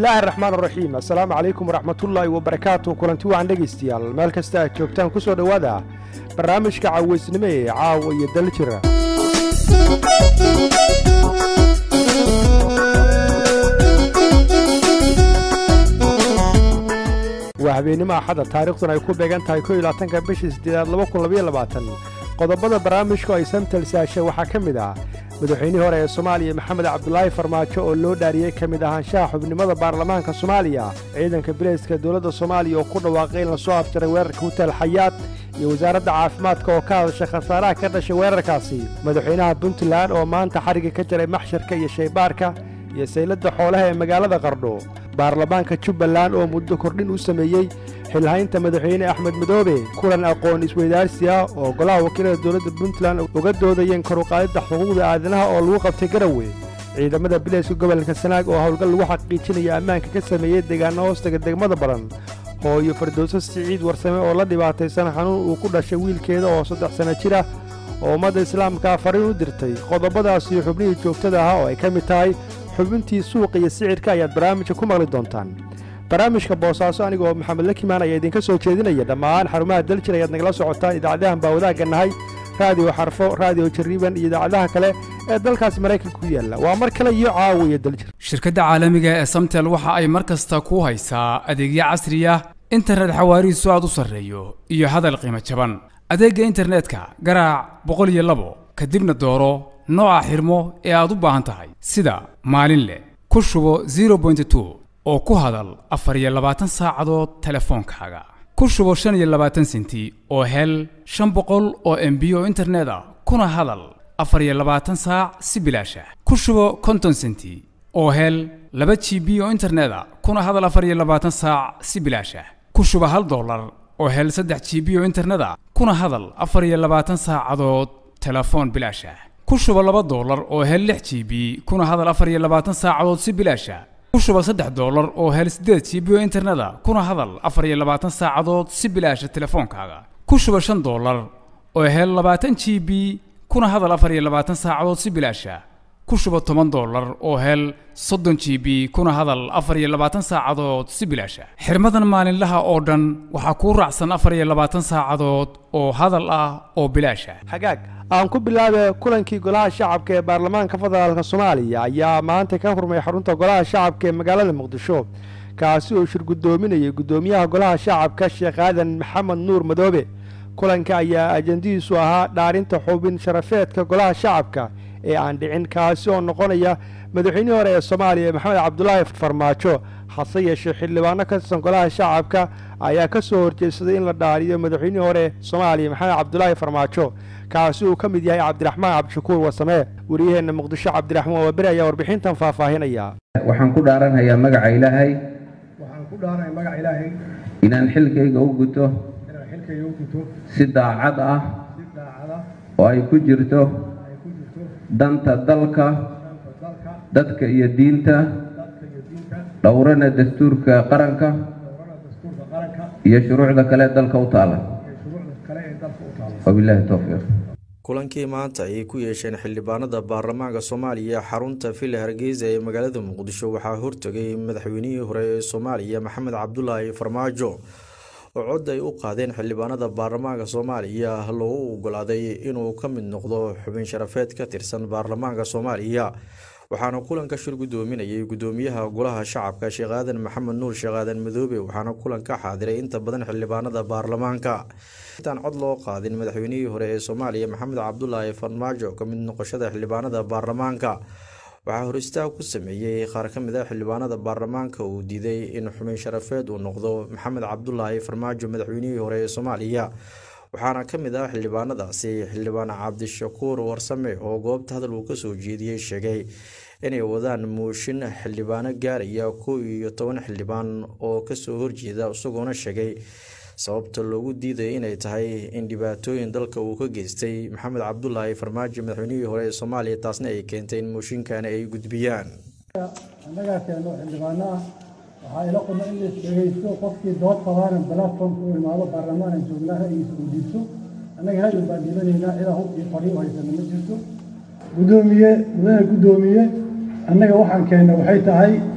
bismillaahi raxmaan raxiim assalaamu calaykum waraxmatullaahi wabarakaatu kulanti wacan dhegaystayaal meel kasta aad joogtaan ku soo dhowaada barnaamijka cawaysnimo ee caawa iyo daljira waa habeennimo axadda taariikhduna ay ku beegan tahay ko iyo labaatanka bishii siddeedaad laba kun labaiyo labaatan qodobada barnaamijku ay samtalsaasha waxaa ka mid ah madaxweynihii hore ee soomaaliya maxamed cabdulaahi farmaajo oo loo dhaariyey ka mid ahaanshaha xubnimada baarlamaanka soomaaliya ciidanka bilayska dowladda soomaaliya oo ku dhawaaqay in lasoo afjaray weerarka hutaal xayaad iyo wasaaradda caafimaadka oo ka hadashay khasaaraha ka dhashay weerarkaasi madaxweynaha puntland oo maanta xarigga ka jaray maxsharka iyo shaybaarka iyo sayladda xoolaha ee magaalada qardho baarlamaanka jubbaland oo muddo kordhin u sameeyey xilhaynta madaxweyne axmed madoobe kulan aqoon isweydaarsi ah oo golaha wakiilada dowladda puntland uga doodayeen koruqaadidda xuquuqda aadanaha oo lagu qabtay garawe ciidamada bilayska gobolka sanaag oo howlgal lagu xaqiijinaya ammaanka ka sameeyey deegaano hoostaga degmada badan hooyo fardowso siciid warsame oo la dhibaataysan xanuun uu ku dhashay wiilkeeda oo saddex sanno jir ah oo ummadda islaamka fariin u dirtay qodobadaas iyo xubnihii joogtada ahaa oo ay ka mid tahay xubintii suuqa iyo sicirka ayaad barnaamijka ku maqli doontaan barnaamijka boosaaso anigoo maxamed lakimaan ayaa idinka soo jeedinaya dhammaan xarumaha daljir ayaad nagala socotaan idaacadahan baa wadaagga nahay raadiyo xarfo raadiyo jariiban iyo idaacadaha kale ee dalkaasi maraykanka ku yaalla waa mar kale iyo caawiya daljir shirkadda caalamiga ee samtel waxa ay mar kasta ku haysaa adeegyo casri ah internet xawaarihiisu aad u sarreeyo iyo hadal qiimo jaban adeegga internetka garaac boqol iyo labo kadibna dooro nooca xirmo ee aad u baahan tahay sida maalin leh ku shubo zero point two oo ku hadal afar iyo labaatan saacadood telefoonkaaga ku shubo shan iyo labaatan senti oo hel shan boqol oo embi oo internet ah kuna hadal afar iyo labaatan saac si bilaasha ku shubo konton senti oo hel laba g b oo internet ah kuna hadal afar iyo labaatan saac si bilaasha ku shubo hal dollar oo hel saddex g b oo internet ah kuna hadal afar iyo labaatan saacadood telefoon bilaasha ku shubo laba dollar oo hel lix g b kuna hadal afar iyo labaatan saacadood si bilaasha ku shubo saddex dollar oo hel siddeed g b oo interneta kuna hadal afar iyo labaatan saacadood si bilaasha telefoonkaaga ku shubo shan dollar oo hel labaatan g b kuna hadal afar iyo labaatan saacadood si bilaasha ku shubo toban dollar oo hel soddon g b kuna hadal afar iyo labaatan saacadood si bilaasha xirmadan maalinlaha oo dhan waxaa kuu raacsan afar iyo labaatan saacadood oo hadal ah oo bilaasha hagaag aan ku bilaabe kulankii golaha shacabka ee baarlamaanka federaalka soomaaliya ayaa maanta ka hurmay xarunta golaha shacabka ee magaalada muqdisho kaasi oo shir guddoominayay guddoomiyaha golaha shacabka sheekh aadan maxamed nuur madoobe kulanka ayaa ajandihiisu ahaa dhaarinta xubin sharafeedka golaha shacabka ee aan dhicin kaasi oo noqonaya madaxweynihii hore ee soomaaliya maxamed cabdulaahi farmaajo hase yeeshee xildhibaano ka tirsan golaha shacabka ayaa ka soo horjeedsaday in la dhaariyo madaxweynihii hore soomaaliya maxamed cabdulaahi farmaajo kaasi uu ka mid yahay cabdiraxmaan cabdishakuur wasamee wariyaheenna muqdisho cabdiraxmaan waaberi ayaa warbixintan faahfaahinaya waxaan ku dhaaranhayaa magaca ilaahay waxaan ku dhaaranaya magaca ilaahay inaan xilkayga u guto inaan xilkayga u guto si daacad ah si daacada oo ay ku jirto ay ku jirto danta dalka danta dalka dadka iyo diinta dadka iyo diinta dhowrana dastuurka qaranka dowrada dastuurka qaranka iyo shuruucda kale ee dalka u taala iyo shuruucda kale ee dalka u taala wabilaahi towfiiq kulankii maanta ayay ku yeesheen xildhibaanada baarlamaanka soomaaliya xarunta villa hargeysa ee magaalada muqdisho waxaa hortegay madaxweynihii hore ee soomaaliya maxamed cabdulaahi farmaajo oo cod ay u qaadeen xildhibaanada baarlamaanka soomaaliya loogu ogolaaday inuu ka mid noqdo xubin sharafeed ka tirsan baarlamaanka soomaaliya waxaana kulanka shir guddoominayay guddoomiyaha golaha shacabka sheekh aadan maxamed nuur sheekh aadan madoobe waxaana kulanka xaadiray inta badan xildhibaanada baarlamaanka intaan cod loo qaadin madaxweynihii hore ee soomaaliya maxamed cabdulaahi farmaajo ka mid noqoshada xildhibaanada baarlamaanka waxaa hor istaag ku sameeyey qaar ka mid a xildhibaanada baarlamaanka uu diiday in xubin sharafeed uu noqdo maxamed cabdulaahi farmaajo madaxweynihii hore ee soomaaliya waxaana ka mid ah xildhibaanadaasi xildhibaan cabdishakuur warsame oo goobta hadal uu kasoo jeediyey sheegay inay wadaan mooshin xildhibaano gaaraya kow iyo toban xildhibaan oo kasoo horjeeda isagoona sheegay sababta loogu diidaya inay tahay in dhibaatooyin dalka uu ka geystay maxamed cabdulaahi farmaajo madaxweynihii hore ee soomaaliya taasna ay keentay in mooshinkani ay gudbiyaan annagaa keeno xildhibaano ah waxaa ila quma in lais dhegaysto qofkii dood qabaana platformka u imaado baarlamaan aan joognaa ra'yigiisa uu dhiibto annaga ra'yi baan dhiibanaynaa cidaa hub iyo fadhi u haysana ma jirto guddoomiye mudane guddoomiye annaga waxaan keennay waxay tahay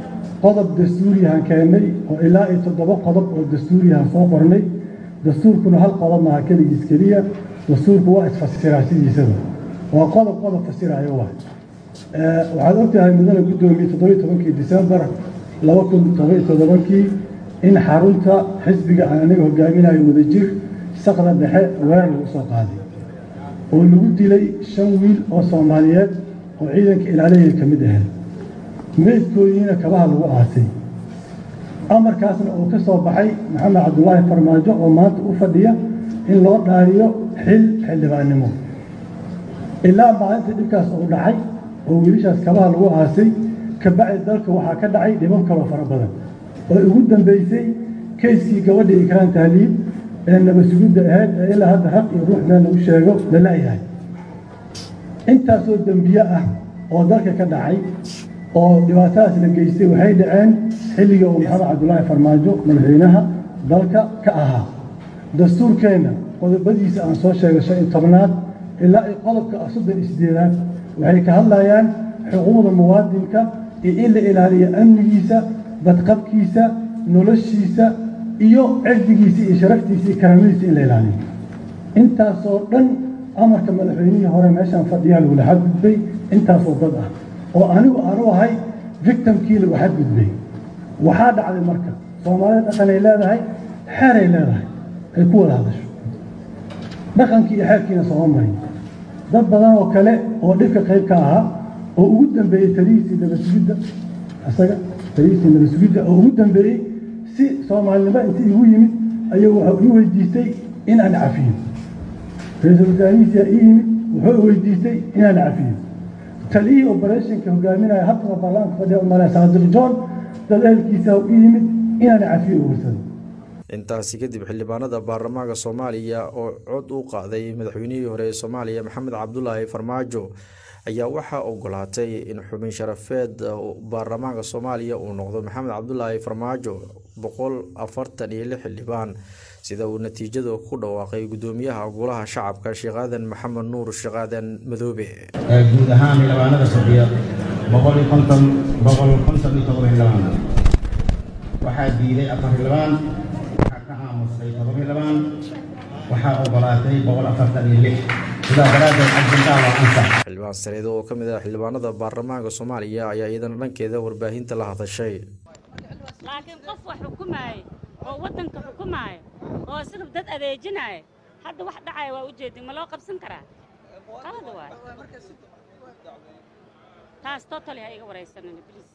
qodob dastuuriyahan keennay oo ilaa iyo toddoba qodob oo dastuuriyahan soo qornay dastuurkuna hal qodob maaha keligiis keliya dastuurku waa isfasiraa sidiisaba waa qodob qodob fasirayo wa waxaad ogtahay mudane guddoomiye toddobiyo tobankii disembar laba kun todobiyo toddobankii in xarunta xisbiga aan aniga hogaaminayo wadajir saqda dhexe weerar lagu soo qaaday oo lagu dilay shan wiil oo soomaaliyeed oo ciidanka ilaalihii ka mid ahayd meydkoodiina kabaha lagu aasay amarkaasna uu ka soo baxay maxamed cabdulaahi farmaajo oo maanta u fadhiya in loo dhaariyo xil xildhibaannimo ilaa maalinta dhibkaas uu dhacay oo wiilashaas kabaha lagu aasay kabacdi dalka waxaa ka dhacay dhibab kaloo fara badan oo ugu dambaysay kayskii gabadha ikraan tahliib ee nabasugidda ahayd ee ilaa hadda raq iyo ruux meel lagu sheego la la'yahay intaasoo dembiye ah oo dalka ka dhacay oo dhibaatadaas la geystay waxay dhaceen xilliga uu maxamed cabdulaahi farmaajo madaxweynaha dalka ka ahaa dastuurkeenna qodobadiisa aan soo sheegay shan iyo tobnaad ilaa iyo qodobka soddon iyo sideedaad waxay ka hadlayaan xuquuqda muwaadinka iyo in la ilaaliyo amnigiisa badqabkiisa noloshiisa iyo cirdigiisa iyo sharaftiisa iyo karaamadiisa in la ilaaliyo intaasoo dhan amarka madaxweynihii hore meeshaan fadhiyaa lagula xadgudbay intaasoo dad ah oo anigu aanu ahay victimkii lagu xadgudbay waxaa dhacday marka soomaalida dhaqanay leedahay xeeray leedahay ay ku wada hadasho dhaqankii iyo xeerkiina sooma marin dad badan oo kale oo dhibka qayb ka ahaa oo ugu dambeeyey talihiisii nabasugidda isaga talihiisii nabasugidda oo ugu dambeeyey si soomaalinimo inta igu yimid ayuu wuxuu ii weydiistay in aan cafiyo ra-iisul wasaarihiisiyaa ii yimid wuxuu weydiistay inaan cafiyo taliyihii operationka hogaaminaya habtaba baarlamaanka fadhiya umale saadiq john dad ehelkiisa ii yimid inaan cafiyo ugursado intaasi kadib xildhibaanada baarlamaanka soomaaliya oo cod u qaaday madaxweynihii hore ee soomaaliya maxamed cabdulaahi farmaajo ayaa waxaa ogolaatay in xubin sharafeed baarlamaanka soomaaliya uu noqdo maxamed cabdulaahi farmaajo boqol afartan iyo lix xildhibaan sida uu natiijada ku dhawaaqay gudoomiyaha golaha shacabka sheekh aadan maxamed nuur sheekh aadan madoobe guud ahaan xildhibaanada fadhiya boqol iyo konton boqol konton iyo todoba xildhibaan waxaa diiday afar xildhibaan waxaa ka aamusay todoba xildhibaan waxaa ogolaatay boqol afartan iyo lix sidaa daraaddeed cajintaa waa ansax xildhibaan sareedo oo ka mid ah xildhibaanada baarlamaanka soomaaliya ayaa iyadana dhankeeda warbaahinta la hadashay laakiin qof wax xukumaaya oo waddanka xukumaaya oo isaga dad adeejinaya hadda wax dhacaya waa ujeedin ma loo qabsan karaa qalad waay taas totally ha iga waraysanina please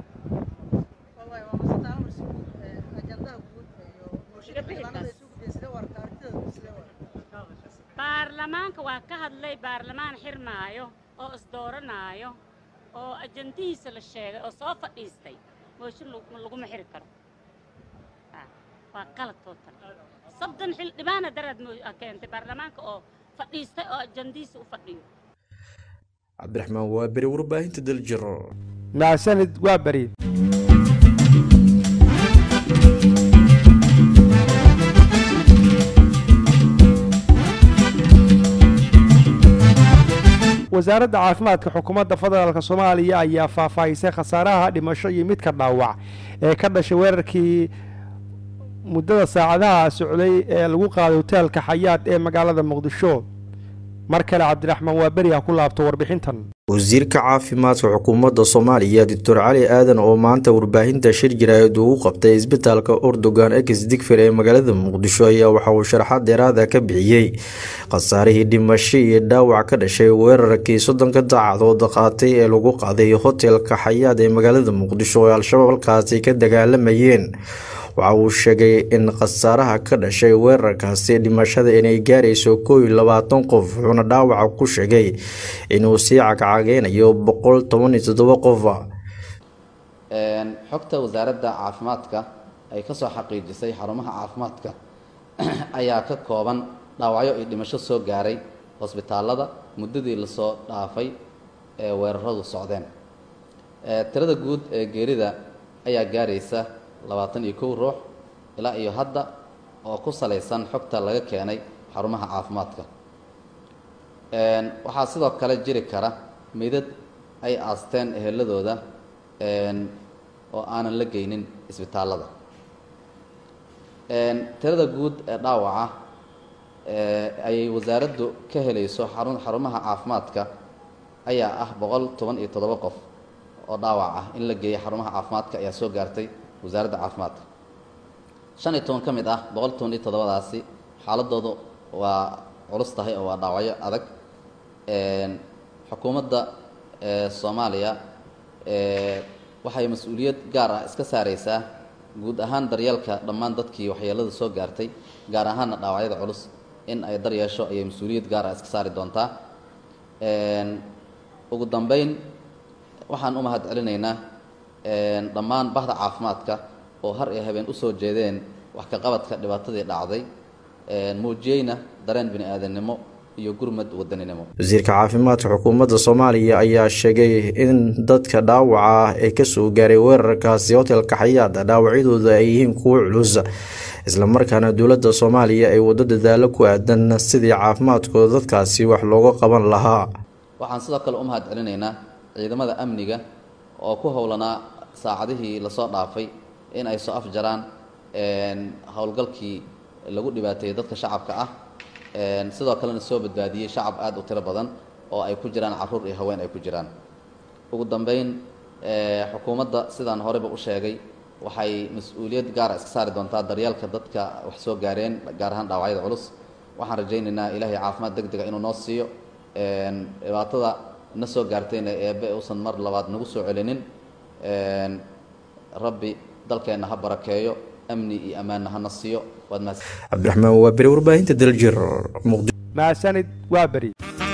baarlamaanka waa ka hadlay baarlamaan xirmaayo oo isdooranaayo oo ajandihiisa la sheegay oo soo fadhiistay mooshin laguma xiri karo waa qalad total soddon xildhibaana daraad keentay baarlamaanka oo fadhiistay oo ajandihiisa u fadhiyo cabdiraxmaan waa beri warbaahinta daljiro mahadsanid waa beri wasaaradda caafimaadka xukuumadda federaalk soomaaliya ayaa faahfaahisay khasaaraha dhimasho iyo midka dhaawac ee ka dhashay weerarkii muddada saacadaha socday ee lagu qaaday hoteelka xayaad ee magaalada muqdisho mar kale cabdiraxmaan waa beri ha ku laabto warbixintan wasiirka caafimaadka xukuumadda soomaaliya doctor cali aadan oo maanta warbaahinta shir jaraa'id ugu qabtay isbitaalka ordogan ex digfer ee magaalada muqdisho ayaa waxa uu sharaxaad dheeraada ka bixiyey khasaarihii dhimasho iyo dhaawac ka dhashay weerarkii soddonka daacadood qaatay ee lagu qaaday hotelka xayaad ee magaalada muqdisho oo al-shabaab halkaasi ka dagaalamayeen waxa uu sheegay in khasaaraha ka dhashay weerarkaasi dhimashada inay gaarayso koo iyo labaatan qof wuxuuna dhaawaca ku sheegay inuu sii cagcageynayo boqol toban iyo toddoba qofa xogta wasaaradda caafimaadka ay kasoo xaqiijisay xarumaha caafimaadka ayaa ka kooban dhaawacyo iyo dhimasho soo gaaray hosbitaalada muddadii lasoo dhaafay ee weeraradu socdeen tirada guud ee geerida ayaa gaaraysa labaatan iyo kow ruux ilaa iyo hadda oo ku salaysan xogta laga keenay xarumaha caafimaadka waxaa sidoo kale jiri kara meydad ay aasteen eheladooda oo aanan la geynin isbitaallada tirada guud ee dhaawaca ayay wasaaraddu ka helayso xarun xarumaha caafimaadka ayaa ah boqol toban iyo toddoba qof oo dhaawac ah in la geeyo xarumaha caafimaadka ayaa soo gaartay wasaaradda caafimaadka shan iyo toban ka mid ah boqol toban iyo toddobadaasi xaaladoodu waa culus tahay oo waa dhaawacyo adag xukuumadda soomaaliya waxay mas-uuliyad gaar ah iska saareysaa guud ahaan daryeelka dhammaan dadkii waxyeelada soo gaartay gaar ahaanna dhaawacyada culus in ay daryeesho ayay mas-uuliyad gaar ah iska saari doontaa ugu dambeyn waxaan u mahad celinaynaa dhammaan bahda caafimaadka oo har iyo habeen usoo jeedeen wax ka qabadka dhibaatadii dhacday muujiyeyna dareen bini aadamnimo iyo gurmad wadaninimo wasiirka caafimaadka xukuumadda soomaaliya ayaa sheegay in dadka dhaawaca ah ee kasoo gaaray weerarkaasi hotelka xayaada dhaawacyadooda ay yihiin kuwo culus islamarkaana dowladda soomaaliya ay waddo dadaalo ku aadan sidii caafimaadkooda dadkaasi wax looga qaban lahaa waxaan sidoo kale u mahad celinaynaa ciidamada amniga oo ku howlanaa saacadihii lasoo dhaafay in ay soo afjaraan howlgalkii lagu dhibaateeyey dadka shacabka ah sidoo kalena soo badbaadiyey shacab aada u tiro badan oo ay ku jiraan caruur iyo haween ay ku jiraan ugu dambeyn xukuumadda sidaan horeyba u sheegay waxay mas-uuliyad gaara iska saari doontaa daryeelka dadka wax soo gaareen gaar ahaan dhaawacyada culus waxaan rajaynaynaa ilaahay caafimaad deg dega inuu noo siiyo dhibaatada na soo gaartayna eebe uusan mar labaad nagu soo celinin rabbi dalkeenna ha barakeeyo amni iyo ammaanna hana siiyo waad mahadsan cabdiraxmaan waa beri warbaahinta daljir muqdisho mahadsanid waa beri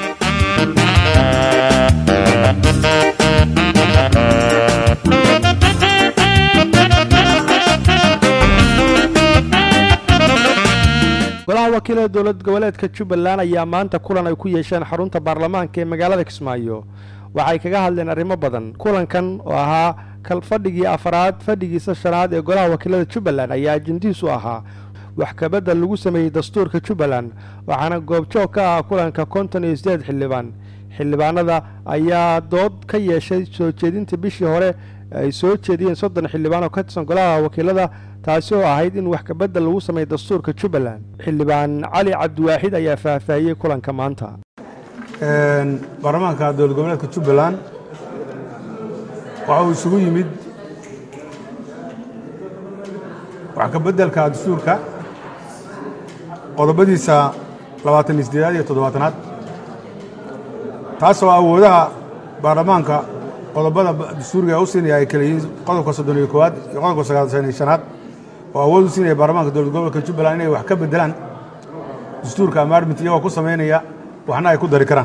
golaha wakiilada dowlad goboleedka jubbaland ayaa maanta kulan ay ku yeesheen xarunta baarlamaanka ee magaalada kismaayo waxay kaga hadleen arrimo badan kulankan oo ahaa kal fadhigii afaraad fadhigiisa shanaad ee golaha wakiilada jubbaland ayaa ajendiisu ahaa wax kabedel lagu sameeyey dastuurka jubbaland waxaana goobjoog ka ah kulanka konton iyo sideed xildhibaan xildhibaanada ayaa dood ka yeeshay soo jeedinta bishii hore ay soo jeediyeen soddon xildhibaan oo ka tirsan golaha wakiilada taasi oo ahayd in wax kabedel lagu sameeyo dastuurka jubbaland xildhibaan cali cabdiwaaxid ayaa faahfaahiyey kulanka maanta baarlamaanka dowlad goboleedka jubbaland waxa uu isugu yimid wax ka beddelka dastuurka qodobadiisa labaatan iyo siddeedaad iyo toddobaatanaad taasoo awoodaha baarlamaanka qodobada dastuuriga u siinaya ay kala yihiin qodobka soddon iyo koowaad iyo qodobka sagaashan iyo shanaad oo awood u siinaya baarlamaanka dowlad gobolka jubbaland inay wax ka beddelaan dastuurka amaarmint iyagoo ku samaynaya waxna ay ku dari karaan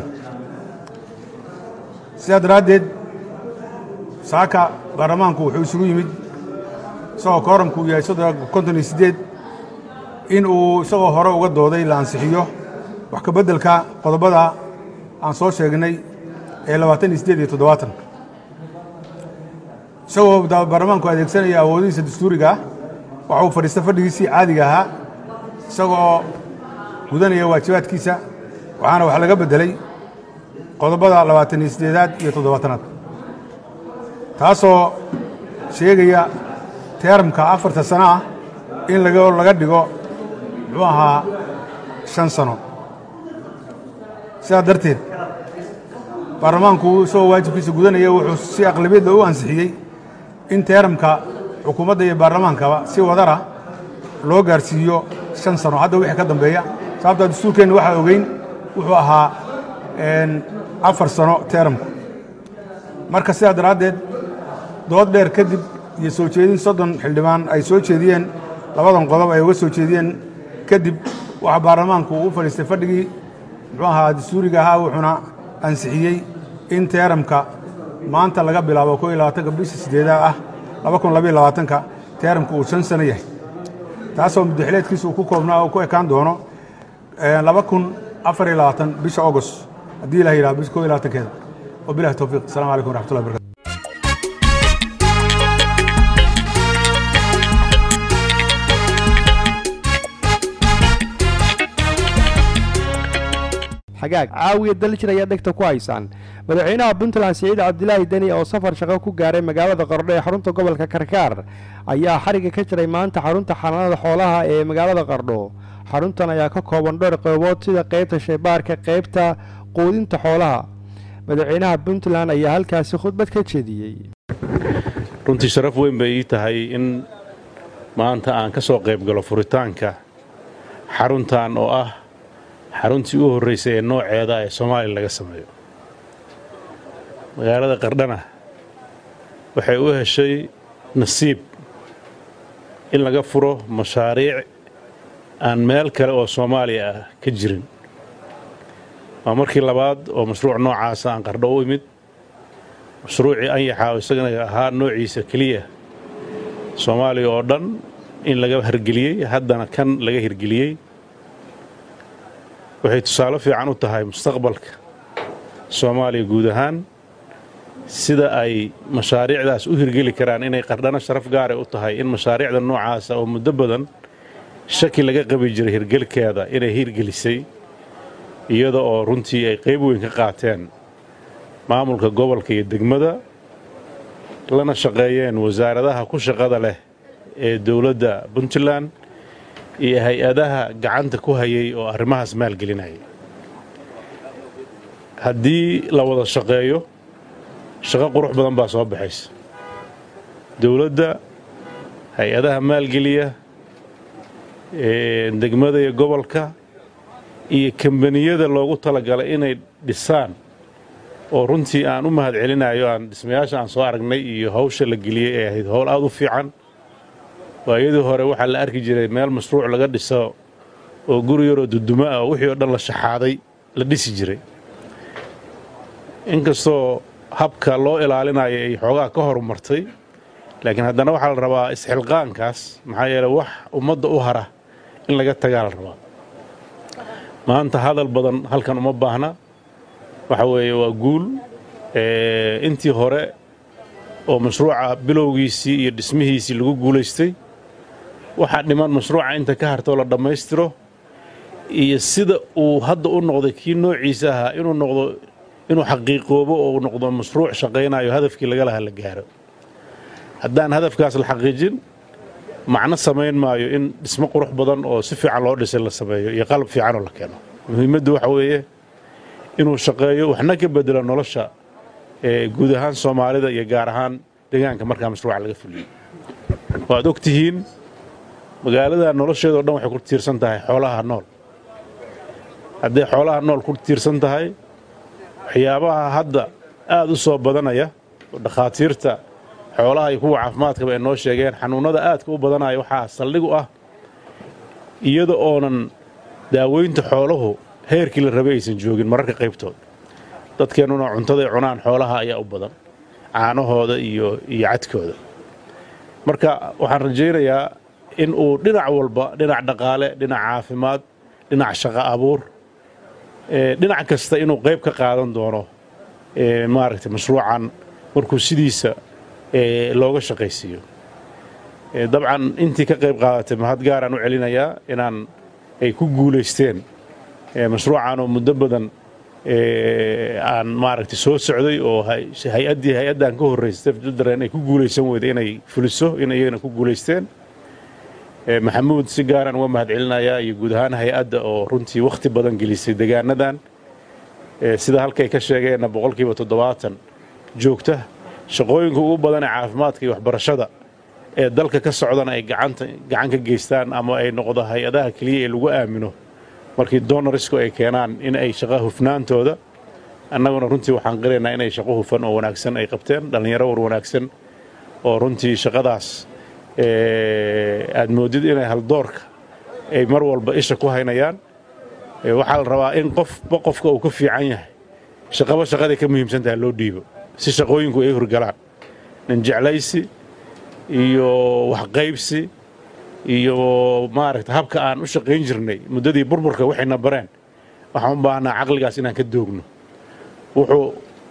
sidaa daraaddeed saaka baarlamaanku wuxuu isugu yimid isagoo kooramku uu yahay soddon konton iyo siddeed in uu isagoo hore uga dooday la ansixiyo wax ka beddelka qodobada aan soo sheegnay ee labaatan iyo siddeed iyo toddobaatan isagoo baarlamaanku adeegsanaya awoodihiisa dastuuriga ah waxa uu fadhiista fadhigiisii caadiga ahaa isagoo gudanaya waajibaadkiisa waxaana wax laga beddelay qodobada labaatan iyo siddeedaad iyo toddobaatanaad taasoo sheegaya teeramka afarta sano ah in laga laga dhigo muxuu ahaa shan sano sidaa darteed baarlamaanku isagoo waajibkiisa gudanaya wuxuu si aqlabiyadda u ansixiyey in teeramka xukuumadda iyo baarlamaankaba si wadara loo gaarsiiyo shan sano hadda wixii ka dambeeya sababtaa dastuurkeenna waxaa ogeyn wuxuu ahaa afar sano teeramku marka sidaa daraaddeed dood dheer kadib iyo soo jeedin soddon xildhibaan ay soo jeediyeen labadan qodob ay uga soo jeediyeen kadib waxaa baarlamaanku u fadhiistay fadhigii muxuu ahaa dastuuriga ahaa wuxuuna ansixiyey in teeramka maanta laga bilaabo koo iyo labaatanka bisha sideedaa ah laba kun labaiyo labaatanka teeramka uu shan sano yahay taasoo muddaxileedkiisa uu ku koobnaa uu ku ekaan doono laba kun afar iyo labaatan bisha agost haddii ilah yidhaha bisha koo iyo labaatankeeda wabilahi towfiiq assalamu calaykum waraxmatullahi barakatu xagaag caawiya daljir ayaa dhegta ku haysaan madaxweynaha puntland siciid cabdilaahi deni oo safar shaqo ku gaaray magaalada qardho ee xarunta gobolka karkaar ayaa xariga ka jiray maanta xarunta xanaanada xoolaha ee magaalada qardho xaruntan ayaa ka kooban dhowr qeybood sida qeybta shaybaarka qeybta quudinta xoolaha madaxweynaha puntland ayaa halkaasi khudbad ka jeediyey runtii sharaf weyn bay ii tahay in maanta aan ka soo qayb galo furitaanka xaruntan oo ah xaruntii u horraysay ee nooceeda ee soomaaliya laga sameeyo magaalada qardhana waxay u heshay nasiib in laga furo mashaariic aan meel kale oo soomaaliya ah ka jirin waa markii labaad oo mashruuc noocaasa aan qardho u imid mashruucii anyaxa oo isagana ahaa noociisa keliya soomaaliya oo dhan in laga hirgeliyey haddana kan laga hirgeliyey waxay tusaale fiican u tahay mustaqbalka soomaaliya guud ahaan sida ay mashaariicdaas u hirgeli karaan inay qardhano sharaf gaaray u tahay in mashaariicda noocaasa oo muddo badan shaki laga qabi jiray hirgelkeeda inay hirgelisay iyada oo runtii ay qayb weyn ka qaateen maamulka gobolka iyo degmada lana shaqeeyeen wasaaradaha ku shaqada leh ee dowladda puntland iyo hay-adaha gacanta ku hayay oo arrimahaas maalgelinayay haddii la wada shaqeeyo shaqo qurux badan baa soo baxaysa dowladda hay-adaha maalgeliya degmada iyo gobolka iyo kambaniyada loogu talagalay inay dhisaan oo runtii aan u mahad celinayo aan dhismayaasha aan soo aragnay iyo hawsha la geliyey ee ahayd howl aad u fiican waayadii hore waxaa la arki jiray meel mashruuc laga dhiso oo guri yaroo dudumo ah oo wixii oo dhan la shaxaaday la dhisi jiray inkastoo habka loo ilaalinayo ay xoogaa ka horumartay laakiin haddana waxaa la rabaa isxilqaankaas maxaa yeele wax ummadda u hara in laga tagaa la rabaa maanta hadal badan halkan uma baahna waxa weeye waa guul intii hore oo mashruuca bilowgiisii iyo dhismihiisii lagu guulaystay waxaa dhiman mashruuca inta ka hartoo la dhammaystiro iyo sida uu hadda u noqday kii noociisa ahaa inuu noqdo inuu xaqiiqoobo oo uu noqdo mashruuc shaqaynayo hadafkii laga lahaa la gaaro haddaan hadafkaas la xaqiijin macno samayn maayo in dhismo qurux badan oo si fiican loo dhisay la sameeyo iyo qalab fiicanoo la keeno muhiimaddu waxa weeye inuu shaqeeyo waxna ka bedelo nolosha guud ahaan soomaalida iyo gaar ahaan deegaanka markaa mashruuca laga fuliyo waad og tihiin magaalada nolosheedao dhan waxay ku tiirsan tahay xoolaha nool hadday xoolaha nool ku tiirsan tahay waxyaabaha hadda aad u soo badanaya oo dhakhaatiirta xoolaha iyo kuwa caafimaadkaba ay noo sheegeen xanuunnada aadka u badanaya waxaa saldhig u ah iyada oonan daaweynta xooluhu heerkii la rabay aysan joogin mararka qaybtood dadkeennuna cuntaday cunaan xoolaha ayaa u badan caanahooda iyo iyo cadkooda marka waxaan rajaynayaa in uu dhinac walba dhinac dhaqaale dhinac caafimaad dhinac shaqo abuur dhinac kasta inuu qayb ka qaadan doono maaragtay mashruucan markuu sidiisa looga shaqaysiiyo dabcan intii ka qayb qaadatay mahad gaaraan u celinayaa inaan ay ku guulaysteen mashruucan oo muddo badan aan maaragtay soo socday oo hay-addii hay-addan ka horraysay dareen ay ku guulaysan weyday inay fuliso in iyagana ku guulaysteen maxamuud si gaaraan uga mahad celinayaa iyo guud ahaan hay-adda oo runtii wakhti badan gelisay degaanadan sida halkay ka sheegeenna boqolkiiba toddobaatan joogta shaqooyinka ugu badan ee caafimaadka iyo waxbarashada ee dalka ka socdana ay gacanta gacan ka geystaan ama ay noqdo hay-adaha keliya ee lagu aamino markii donarisku ay keenaan in ay shaqa hufnaantooda annaguna runtii waxaan qiraynaa inay shaqo hufan oo wanaagsan ay qabteen dhallinyaro war wanaagsan oo runtii shaqadaas aad moodid inay haldoorka ay mar walba isha ku haynayaan waxaa la rabaa in qofba qofka uu ka fiican yahay shaqaba shaqaday ka muhiimsan tahay loo dhiibo si shaqooyinku ay horgalaan nin jeclaysi iyo waxqaybsi iyo maaragta habka aan u shaqayn jirnay muddadii burburka waxayna bareen waxaan u baahnaa caqligaas inaan ka doogno wuxuu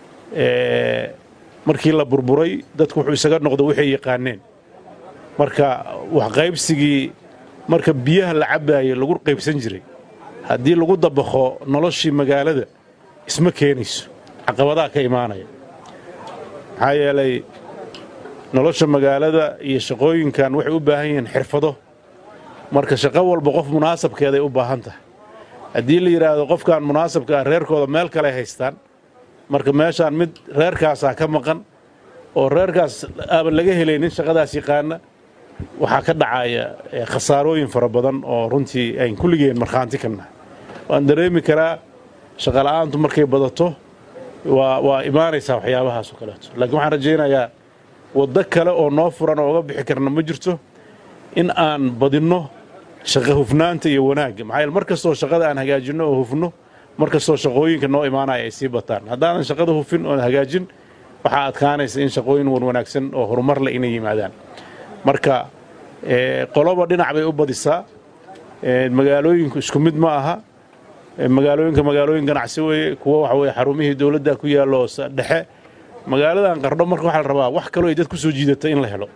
markii la burburay dadku wuxuu isaga noqdo waxay yaqaaneen marka waxqaybsigii marka biyaha la cabbaayay lagu qaybsan jiray haddii lagu dabaqo noloshii magaalada isma keenayso caqabadaha ka imaanaya maxaa yeelay nolosha magaalada iyo shaqooyinkan waxay u baahan yihiin xirfado marka shaqo walba qof munaasabkeeday u baahan tahay haddii la yidhaahdo qofkan munaasabka ah reerkooda meel kale haystaan marka meeshaan mid reerkaasaa ka maqan oo reerkaas aaban laga helaynin shaqadaas yaqaana waxaa ka dhacaya khasaarooyin fara badan oo runtii ayn kulligeen markhaanti ka nahay waan dareemi karaa shaqola'aantu markay badato waa waa imaanaysaa waxyaabahaas oo kaleeto laakiin waxaan rajaynayaa waddo kale oo noo furan oo uga bixi karna ma jirto in aan badinno shaqa hufnaanta iyo wanaagga maxaa yeele mar kastoo shaqada aan hagaajinno oo hufno mar kastoo shaqooyinka noo imaanaya ay sii bataan haddaanan shaqada hufin oon hagaajin waxaa adkaanaysa in shaqooyin wan wanaagsan oo horumar leh inay yimaadaan marka qoloba dhinac bay u badisaa magaalooyinku isku mid ma aha magaalooyinka magaalooyin ganacsi weeye kuwa waxa weye xarumihii dowladda ku yaallo dhexe magaaladan qardho marka waxaa la rabaa wax kaloo ay dad ku soo jiidata in la helo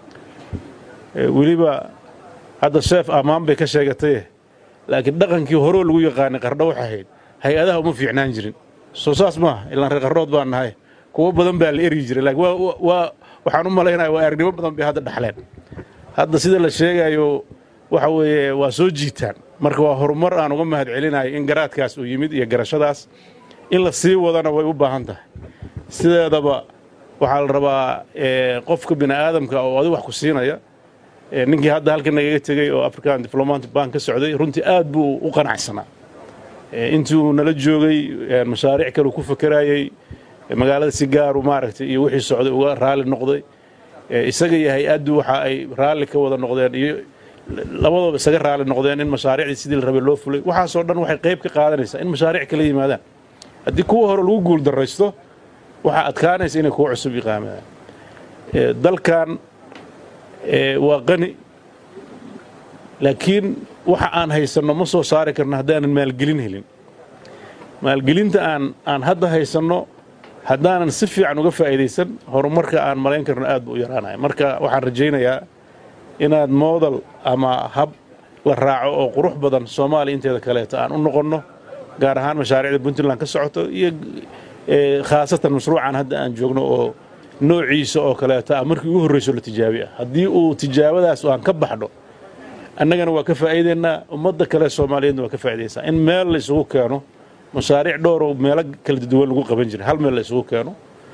weliba hadda sheef ammaan bay ka sheegataye laakiin dhaqankii horoo lagu yaqaanay qardho waxay ahayd hay-adaha uma fiicnaan jirin soo saas maaha ilaan reer qarrood baan nahay kuwo badan baa la eryi jiray laakiin waa waxaan u malaynaya waa aragnimo badan bay hadda dhaxleen hadda sida la sheegayo waxa weeye waa soo jiitaan marka waa horumar aan uga mahad celinayo in garaadkaas uu yimid iyo garashadaas in la sii wadana way u baahan tahay sideedaba waxaa la rabaa qofka bini aadamka oo adi wax ku siinaya ninkii hadda halkan nagaga tegey oo african diplomatic bank ka socday runtii aad buu u qanacsanaa intii uu nala joogay mashaariic kale ku fakarayey magaalada si gaaru maaragtay iyo wixii socday uga raalli noqday isaga iyo hay-addu waxa ay raalli ka wada noqdeen iyo labadooba isaga raalli noqdeen in mashaariicdii sidii la rabay loo fulay waxaasoo dhan waxay qayb ka qaadanaysaa in mashaariic kala yimaadaan haddii kuwa hore lagu guul darraysto waxaa adkaanaysa inay kuwa cusub iqaamadaan dalkan waa qani laakiin waxa aan haysanno ma soo saari karno haddaanan maalgelin helin maalgelinta aan aan hadda haysanno haddaanan si fiican uga faa'iidaysan horumarka aan malayn karno aad buu u yaraanaya marka waxaan rajaynayaa inaad moodal ama hab la raaco oo qurux badan soomaaliya inteeda kaleeto aan u noqonno gaar ahaan mashaariicda puntland ka socoto iyo khaasatan mashruucan hadda aan joogno oo noociisa oo kaleeto ah markii ugu horrayso la tijaabi ah haddii uu tijaabadaas aan ka baxdho annagana waa ka faa'iidaynaa ummadda kale soomaaliyeedna waa ka faa'iidaysaa in meel la isugu keeno mashaariic dhowroo meelo kala duwan lagu qaban jiray hal meel la isugu keeno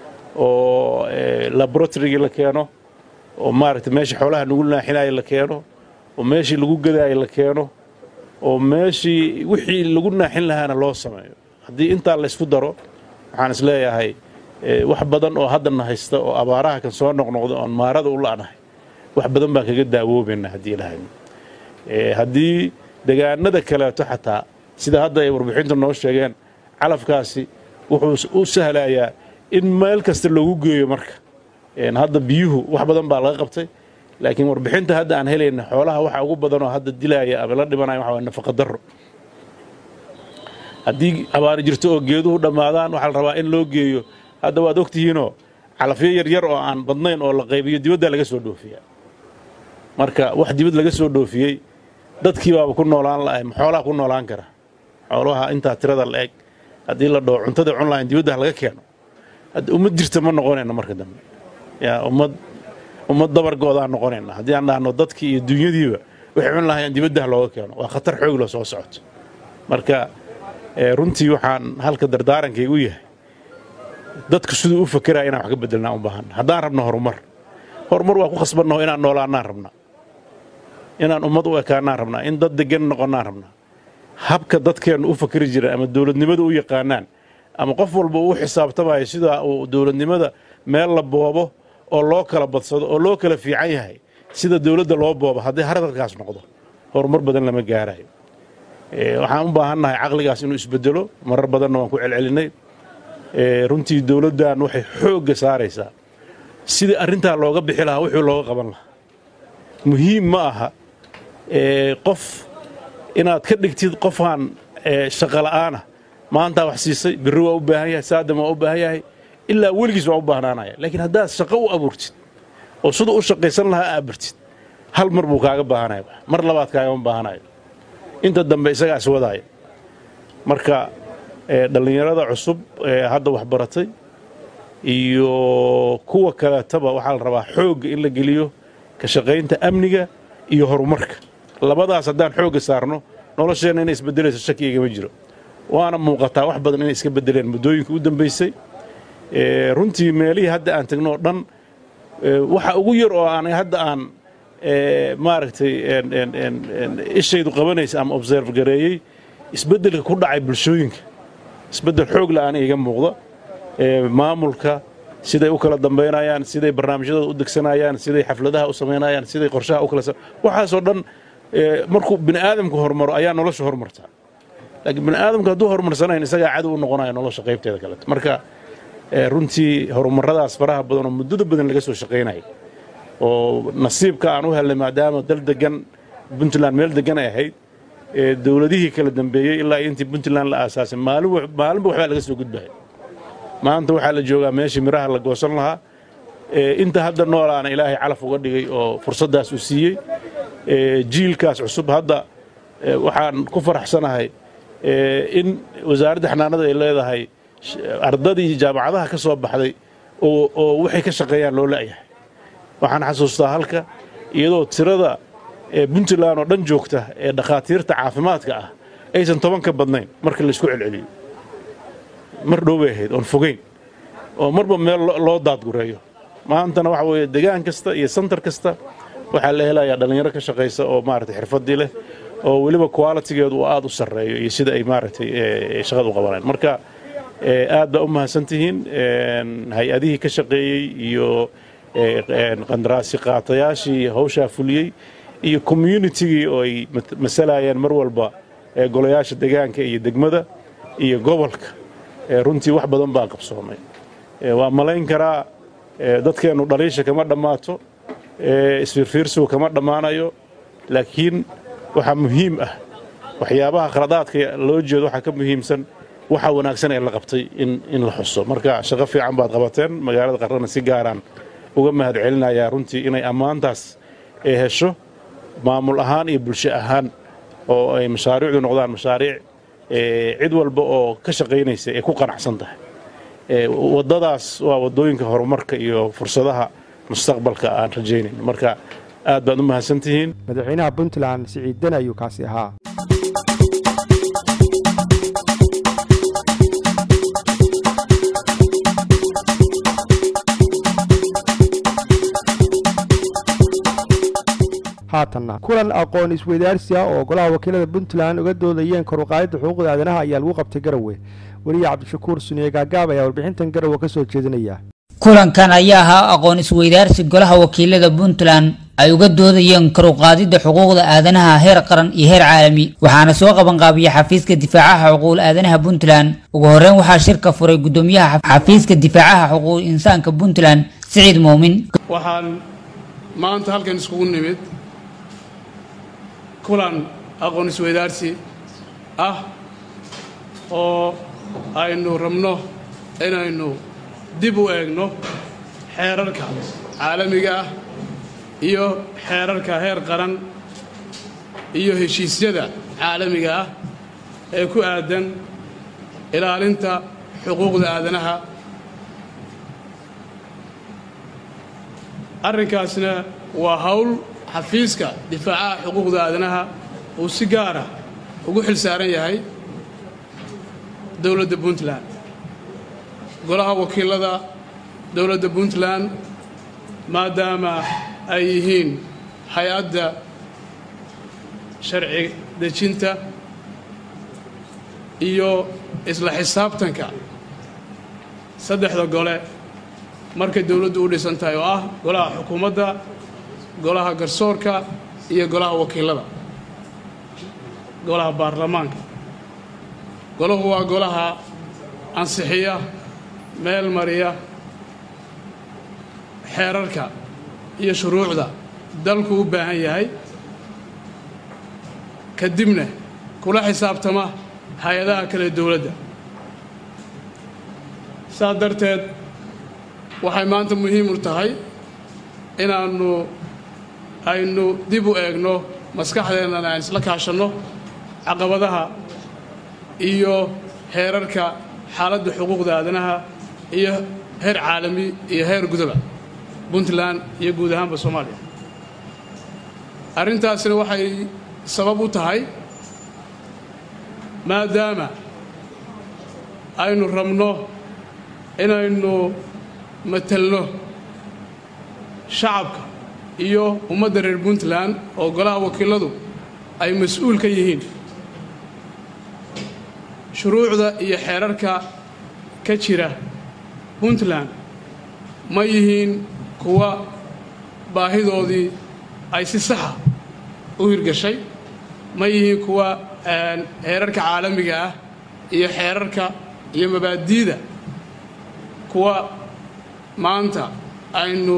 oo laboratorygii la keeno oo maaragtay meeshii xoolaha lagu naaxinaayo la keeno oo meeshii lagu gadaayo la keeno oo meeshii wixii lagu naaxin lahaana loo sameeyo haddii intaa la ysku daro waxaan is leeyahay wax badan oo haddana haysta oo abaaraha kan soo noqnoqda oon maarada u la'nahay wax badan baan kaga daawoobayna haddii lahayn haddii degaanada kaleeto xataa sida hadda ay warbixinta noo sheegeen calafkaasi wuxuu u sahlayaa in meel kasta loogu geeyo marka hadda biyuhu wax badan baa laga qabtay laakiin warbixinta hadda aan helayna xoolaha waxa ugu badan oo hadda dilaaya ama la dhimanaya waxa waa nafaqa darro haddii abaari jirto oo geeduhu dhammaadaan waxaa la rabaa in loo geeyo hadda waad ogtihiinoo calafyo yaryar oo aan badnayn oo la qaybiyo dibaddaa laga soo dhoofiyaa marka wax dibad laga soo dhoofiyey dadkii baaba ku noolaan la'ay ma xoolaha ku noolaan kara xoolaha intaa tirada la eg haddii la dhaho cuntada cun lahayn dibadda laga keeno hadda ummad jirta ma noqonayna marka dambe yaa ummad ummad dabargoodaan noqonayna haddii aan dhahno dadkii iyo dunyadiiba waxay cun lahayaan dibaddah looga keeno waa khatar xoog loo soo socoto marka runtii waxaan halka dardaarankaygu yahay dadku siduu u fakeraya inaan wax ka bedelnaa u baahan haddaan rabno horumar horumar waa ku khasbannaho inaan noolaannaan rabnaa inaan ummad u ekaannaan rabnaa in dad degan noqonnaan rabnaa habka dadkeennu u fakeri jiraan ama dowladnimada u yaqaanaan ama qof walba uu xisaabtamayo sidaa uu dowladnimada meel la boobo oo loo kala badsado oo loo kala fiican yahay sida dowladda loo boobo haddii haradalkaas noqdo horumar badan lama gaarayo waxaan u baahannahay caqligaas inuu isbedelo marar badanna waan ku celcelinay runtii dowladdan waxay xoogga saaraysaa sidii arrintaa looga bixi lahaa wixii looga qaban lahaa muhiim ma aha qof inaad ka dhigtid qofaan shaqola'aana maantaa wax siisay birri waa u baahan yahay saadam waa u baahan yahay ilaa weligiis waa u baahnaanaya laakiin haddaad shaqo u abuurtid oo siduu u shaqaysan lahaa aa bartid hal mar buu kaaga baahanaya mar labaad kaagama baahanayo inta dambe isagaa is wadaaya marka dhallinyarada cusub ee hadda waxbaratay iyo kuwa kaleetaba waxaa la rabaa xoogga in la geliyo ka shaqaynta amniga iyo horumarka labadaas haddaan xoogga saarno nolosheenna inay isbedelayso shaki igama jiro waana muuqataa wax badan inay iska bedeleen muddooyinka u dambaysay runtii meelihii hadda aan tagno oo dhan waxa ugu yar oo aan hadda aan maaragtay ishaydu qabanaysa ama observe gareeyey isbeddelka ku dhacay bulshooyinka isbeddel xoog la aan iiga muuqda maamulka siday u kala dambaynayaan siday barnaamijyadooda u degsanayaan siday xafladaha u samaynayaan siday qorshaha u kala waxaasoo dhan markuu bini aadamku hormaro ayaa nolosha hormartaa laakiin bini aadamku hadduu horumarsanayn isagaa cadow u noqonaya nolosha qaybteeda kaleeto marka runtii horumarradaas faraha badan oo muddada badan laga soo shaqaynaya oo nasiibka aan u helnay maadaama dal degan puntland meel degan ay ahayd dowladihii kala dambeeyey ilaa intii puntland la aasaasay maalinba waxbaa laga soo gudbaya maanta waxaa la joogaa meeshii miraha la goosan lahaa inta hadda noolaana ilaahay calaf uga dhigay oo fursaddaas uu siiyey jiilkaas cusub hadda waxaan ku faraxsanahay in wasaaradda xanaanada ay leedahay ardadii jaamacadaha ka soo baxday oo waxay ka shaqeeyaan loo la'yahay waxaan xasuustaa halka iyadoo tirada puntland oo dhan joogta ee dhakhaatiirta caafimaadka ah aysan toban ka badnayn marka laysku celceliyo mar dhow bay ahayd oon fogeyn oo marba meel loo daadgureeyo maantana waxa weeye degaan kasta iyo santar kasta waxaa la helayaa dhallinyaro ka shaqaysa oo maaragtay xirfaddii leh oo weliba qualitigeedu uu aad u sarreeyo iyo sida ay maaragtay shaqada u qabanayaan marka aad baa u mahadsantihiin hay-adihii ka shaqeeyey iyo qandaraasi qaatayaashii hawshaa fuliyey iyo communitigii oo ay masalayeen mar walba golayaasha degaanka iyo degmada iyo gobolka runtii wax badan baa qabsoomay waa malayn karaa dadkeennu dhaliisha kama dhammaato isfiirfiirsigu kama dhammaanayo laakiin waxaa muhiim ah waxyaabaha khaladaadka loo jeedo waxaa ka muhiimsan waxa wanaagsan ee la qabtay in la xuso marka shaqo fiican baad qabateen magaalada qarrana si gaaraan uga mahad celinayaa runtii inay ammaantaas ee hesho maamul ahaan iyo bulsho ahaan oo ay mashaariicdu noqdaan mashaariic cid walba oo ka shaqaynaysa ay ku qanacsan tahay waddadaas waa waddooyinka horumarka iyo fursadaha mustaqbalka aan rajaynayn marka aad baad u mahadsantihiin madaxweynaha puntland siciid den ayuu kaasi ahaa haatanna kulan aqoon isweydaarsi ah oo golaha wakiilada puntland uga doodayeen koruqaadidda xuquuqda aadanaha ayaa lagu qabtay garowe weliya cabdishakuur suniye gaagaab ayaa warbixintan garowe ka soo jeedinaya kulankan ayaa ahaa aqoon isweydaarsi golaha wakiilada puntland ay uga doodayeen karuqaadidda xuquuqda aadanaha heer qaran iyo heer caalami waxaana soo qabanqaabiyey xafiiska difaacaha xuquuqul aadanaha puntland ugu horreyn waxaa shirka furay gudoomiyaha xafiiska difaacaha xuquuqul insaanka puntland siciid muumin waxaan maanta halkan iskugu nimid kulan aqoon isweydaarsi ah oo aynu rabno inaynu dib u eegno xeerarka caalamiga ah iyo xeerarka heer qaran iyo heshiisyada caalamiga ah ee ku aadan ilaalinta xuquuqda aadanaha arrinkaasna waa hawl xafiiska difaacaha xuquuqda aadanaha uu si gaara ugu xil saaran yahay dowladda puntland golaha wakiilada dowladda puntland maadaama ay yihiin hay-adda sharci dejinta iyo isla xisaabtanka saddexda gole markay dowladdu u dhisan tahay oo ah golaha xukuumadda golaha garsoorka iyo golaha wakiilada golaha baarlamaanka golahu waa golaha ansixiya meel mariya xeerarka iyo shuruucda dalku u baahan yahay kadibna kula xisaabtama hay-adaha kale dowladda saas darteed waxay maanta muhiim u tahay inaannu aynu dib u eegno maskaxdeennana aan isla kaashanno caqabadaha iyo heerarka xaaladda xuquuqda aadanaha iyo heer caalami iyo heer gudaba puntland iyo guud ahaanba soomaaliya arrintaasina waxay sabab u tahay maadaama aynu rabno inaynu matelno shacabka iyo ummadda reer puntland oo golaha wakiiladu ay mas-uul ka yihiin shuruucda iyo xeerarka ka jira puntland ma yihiin kuwa baahidoodii ay si saxa u hirgashay ma yihiin kuwa xeerarka caalamiga ah iyo xeerarka iyo mabaadi'da kuwa maanta aynu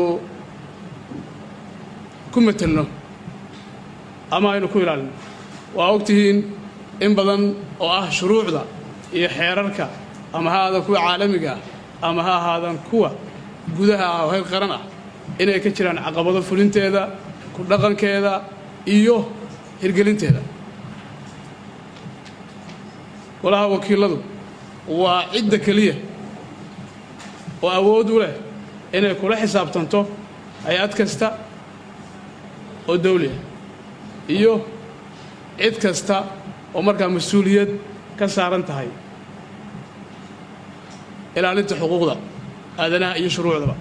ku matelno ama aynu ku ilaalino waa ogtihiin in badan oo ah shuruucda iyo xeerarka ama ha aadan kuwa caalamiga ah ama ha ahaadan kuwa gudaha ah oo heer qaran ah inay ka jiraan caqabado fulinteeda ku dhaqankeeda iyo hirgelinteeda golaha wakiiladu waa cidda keliya oo awood u leh inay kula xisaabtanto hay-ad kasta oo dawliah iyo cid kasta oo markaa mas-uuliyad ka saaran tahay ilaalinta xuquuqda aadanaha iyo shuruucdaba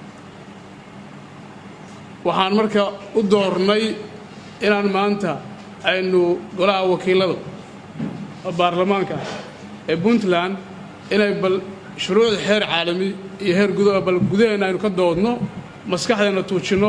waxaan marka u doornay inaan maanta aynu golaha wakiiladu baarlamaanka ee puntland inay bal shuruucda heer caalami iyo heer gudaha bal gudaheenna aynu ka doodno maskaxdeenna tuujinno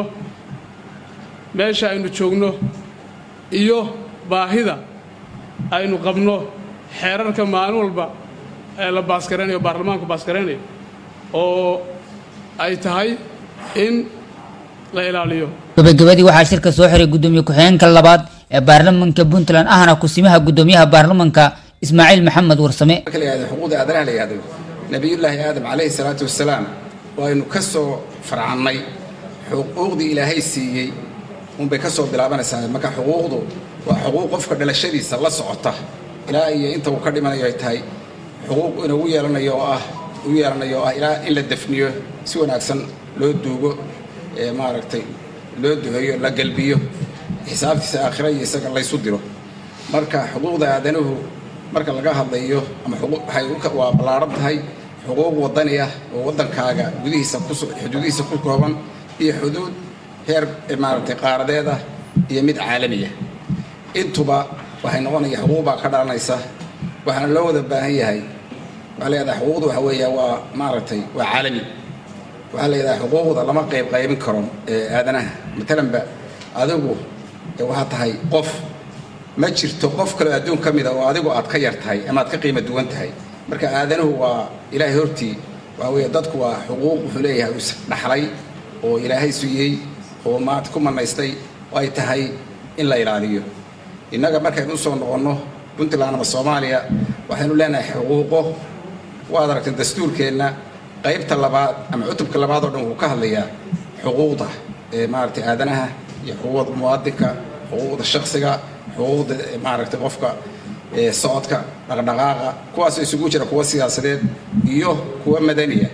meesha aynu joogno iyo baahida aynu qabno xeerarka maalin walba ee la baasgaraynayo baarlamaanku baasgaraynayo oo ay tahay in la ilaaliyo gabagabadii waxaa shirka soo xiray gudoomiye ku-xigeenka labaad ee baarlamanka puntland ahna kusimaha gudoomiyaha baarlamanka ismaaciil maxamed warsame marka la yihahdo xuquuqda aadanaha la yihahdo nabiyullaahi aadam calayhi salaatu wasalaam oo aynu ka soo farcannay xuquuqdii ilaahay siiyey unbay ka soo bilaabanaysaa marka xuquuqdu waa xuquuq qofka dhalashadiisa la socota ilaa iyo inta uu ka dhimanayo ay tahay xuquuq inagu yeelanayo oo ah u yeelanayo oo ah ilaa in la defniyo si wanaagsan loo duugo ee maaragtay loo duceeyo la galbiyo xisaabtiisa aakhira iyo isaga laysu diro marka xuquuqda aadanuhu marka laga hadlayo ama waxay waa ballaaran tahay xuquuq wadani ah oo waddankaaga gudihiisa xuduudihiisa ku kooban iyo xuduud heer maaragtay qaaradeed ah iyo mid caalamiya intuba waxay noqonaya xuquuq baa ka dhalanaysa waxaana loo wada baahan yahay waxaa leedahay xuquuqda waxa weeya waa maaragtay waa caalami waxaa leedahay xuquuqda lama qayb qaybin karo ee aadanaha matalanba adigu waxaa tahay qof ma jirto qof kaleo adduun ka mida oo adigu aad ka yar tahay ama aad ka qiimo duwan tahay marka aadanuhu waa ilaahay hortii waxa weeye dadku waa xuquuq wuxuu leeyahay is dhaxlay oo ilaahay siiyey oo maanta ku manaystay oo ay tahay in la ilaaliyo innaga markaynu usoo noqonno puntland ama soomaaliya waxaynu leenahay xuquuqo waad aragtay dastuurkeenna qaybta labaad ama cutubka labaad oo dhan wuxuu ka hadlayaa xuquuqda ee maaragtay aadanaha iyo xuquuqda muwaadinka xuquuqda shaksiga xuquuqda maaragtay qofka socodka dhaqdhaqaaqa kuwaasoo isugu jira kuwa siyaasadeed iyo kuwa madaniya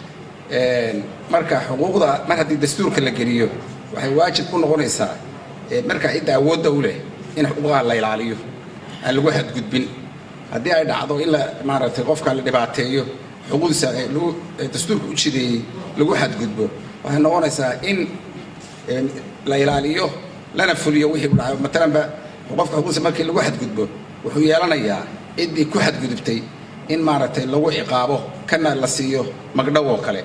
marka xuquuqda mar haddii dastuurka la geliyo waxay waajib ku noqonaysaa marka cidda awoodda u leh in xuquuqaha la ilaaliyo aan lagu xadgudbin haddii ay dhacdo in la maaragtay qofka la dhibaateeyo xuquuqdiisa dastuurka u jideeyey lagu xadgudbo waxay noqonaysaa in la ilaaliyo lana fuliyo wixii u dhacayo matalanba qofka xuquuqdiisa markii lagu xadgudbo wuxuu yeelanayaa ciddii ku xadgudubtay in maaragtay lagu ciqaabo kana la siiyo magdhow oo kale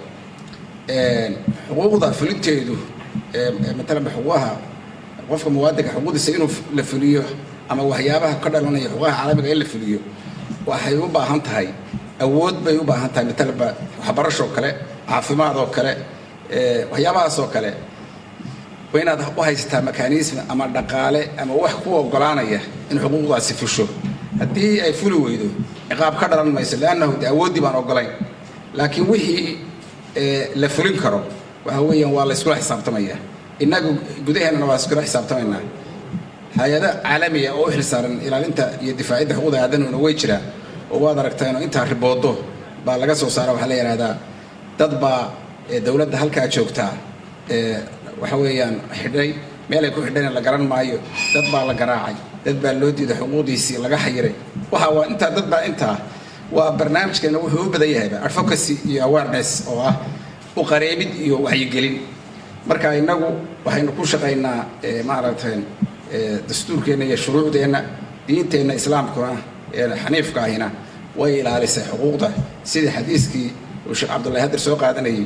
xuquuqda fulinteedu matalanba xuquuqaha qofka muwaadinka xuquuqdiisa inuu la fuliyo ama waxyaabaha ka dhalanaya xuquuqaha caalamiga in la fuliyo waxay u baahan tahay awood bay u baahan tahay matalanba waxbarashoo kale caafimaad oo kale waxyaabahaas oo kale waa inaad u haysataa mekanism ama dhaqaale ama wax ku ogolaanaya in xuquuqdaasi fusho haddii ay fuli weydo ciqaab ka dhalan mayso leannahu de awooddii baan ogolayn laakiin wixii la fulin karo waxa weeyaan waa la iskula xisaabtamaya innagu gudaheennana waa iskula xisaabtamaynaa hay-ado caalamiya oo u xilsaaran ilaalinta iyo difaacidda xuquuqda aadanuhuna way jiraan oo waad aragtaan oo intaa riboodo baa laga soo saara waxaa la yidhahdaa dad baa dowladda halkaa joogtaa waxa weeyaan xidhay meel ay ku xidhayna la garan maayo dad baa la garaacay dad baa loo diiday xuquuqdiisii laga xayiray waxa waa intaa dad baa intaa waa barnaamijkeena wuxuu u badan yahayba advocacy iyo awareness oo ah u qareebid iyo waxyigelin marka innagu waxaynu ku shaqaynaa maaragtay dastuurkeenna iyo shuruucdeenna diinteenna islaamkuna ee xaniifka ahina way ilaalisay xuquuqda sidii xadiiskii uu sheekh cabdullahi hadir soo qaadanayay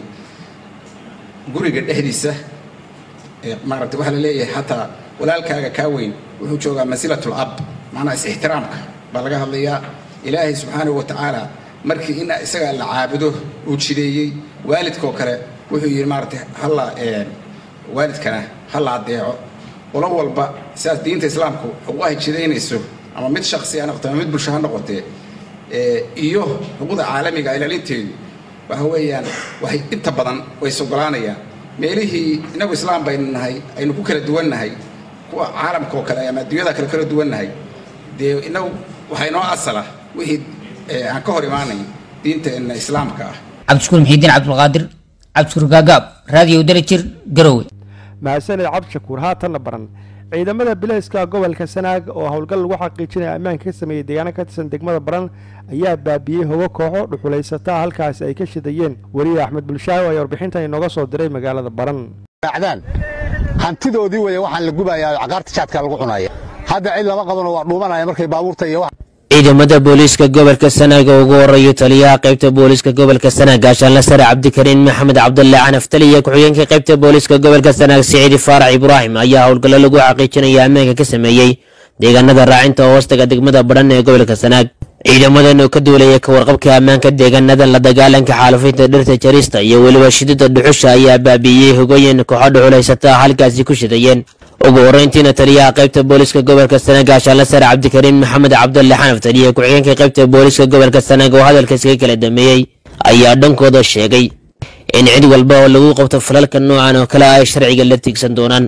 guriga dhexdiisa maaragtay waxaa la leeyahay xataa walaalkaaga kaa weyn wuxuu joogaa masilatul ab macnaha is-ixtiraamka baa laga hadlayaa ilaahay subxaanahu wa tacaala markii in isaga la caabudo uu jideeyey waalidkoo kale wuxuu yidhi maaragtay halla waalidkana halla adeeco qolo walba sidaas diinta islaamku xuquuqahay jidaynayso ama mid shaksi ha noqote ama mid bulsho ha noqotee iyo xuquuqda caalamiga ilaalinteedu waxa weeyaan waxay inta badan way sogolaanayaan meelihii inagu islaam baynu nahay aynu ku kala duwannahay kuwa caalamka oo kale ama adduunyada kale kala duwannahay dee inagu waxaa inoo asala wixii aan ka hor imaanay diinteenna islaamka ah cabdishukuur muxiidiin cabdulqaadir cabdishukuur gaagaab raadiyo darajir garowe mahadsaned cabdishakuur haatanna baran ciidamada bilayska gobolka sanaag oo howlgal lagu xaqiijinaya ammaanka ka sameeyey deegaano ka tirsan degmada baran ayaa baabiyey hogo kooxo dhuxulaysataa halkaasi ay ka shidayeen weliye axmed bulshaayo ayaa warbixintan inooga soo diray magaalada baran acdaan hantidoodii weeye waxaan la gubayaa cagaarta jaadka lagu cunaya hadda cid lama qabano waa dhuumanaya markay baabuurta iyo ciidamada booliiska gobolka sanaag oo ugu horeeya taliyaha qaybta booliiska gobolka sanaag gaashaanle sare cabdikariin maxamed cabdulle canaf taliya ku-xigeenka qaybta booliiska gobolka sanaag siciidi faarax ibraahim ayaa howlgallo lagu xaqiijinaya ammaanka ka sameeyey deegaanada raacinta oo hoostaga degmada badhan ee gobolka sanaag ciidamadan oo ka duulaya ka warqabka ammaanka deegaanadan la dagaalanka xaalufinta dhirta jarista iyo weliba shidida dhuxusha ayaa baabiiyey hogooyin kooxo dhuxulaysata halkaasi ku shidayeen ugu horreyntiina taliyaha qaybta booliiska gobolka sanaag gaashaanle sare cabdikariin maxamed cabdulle xanaf taliya ku-xigeenka qaybta booliiska gobolka sanaag oo hadalkaskaga kala dameeyey ayaa dhankooda sheegay in cid walba oo lagu qabto falalka noocan oo kale ay sharciga la tiigsan doonaan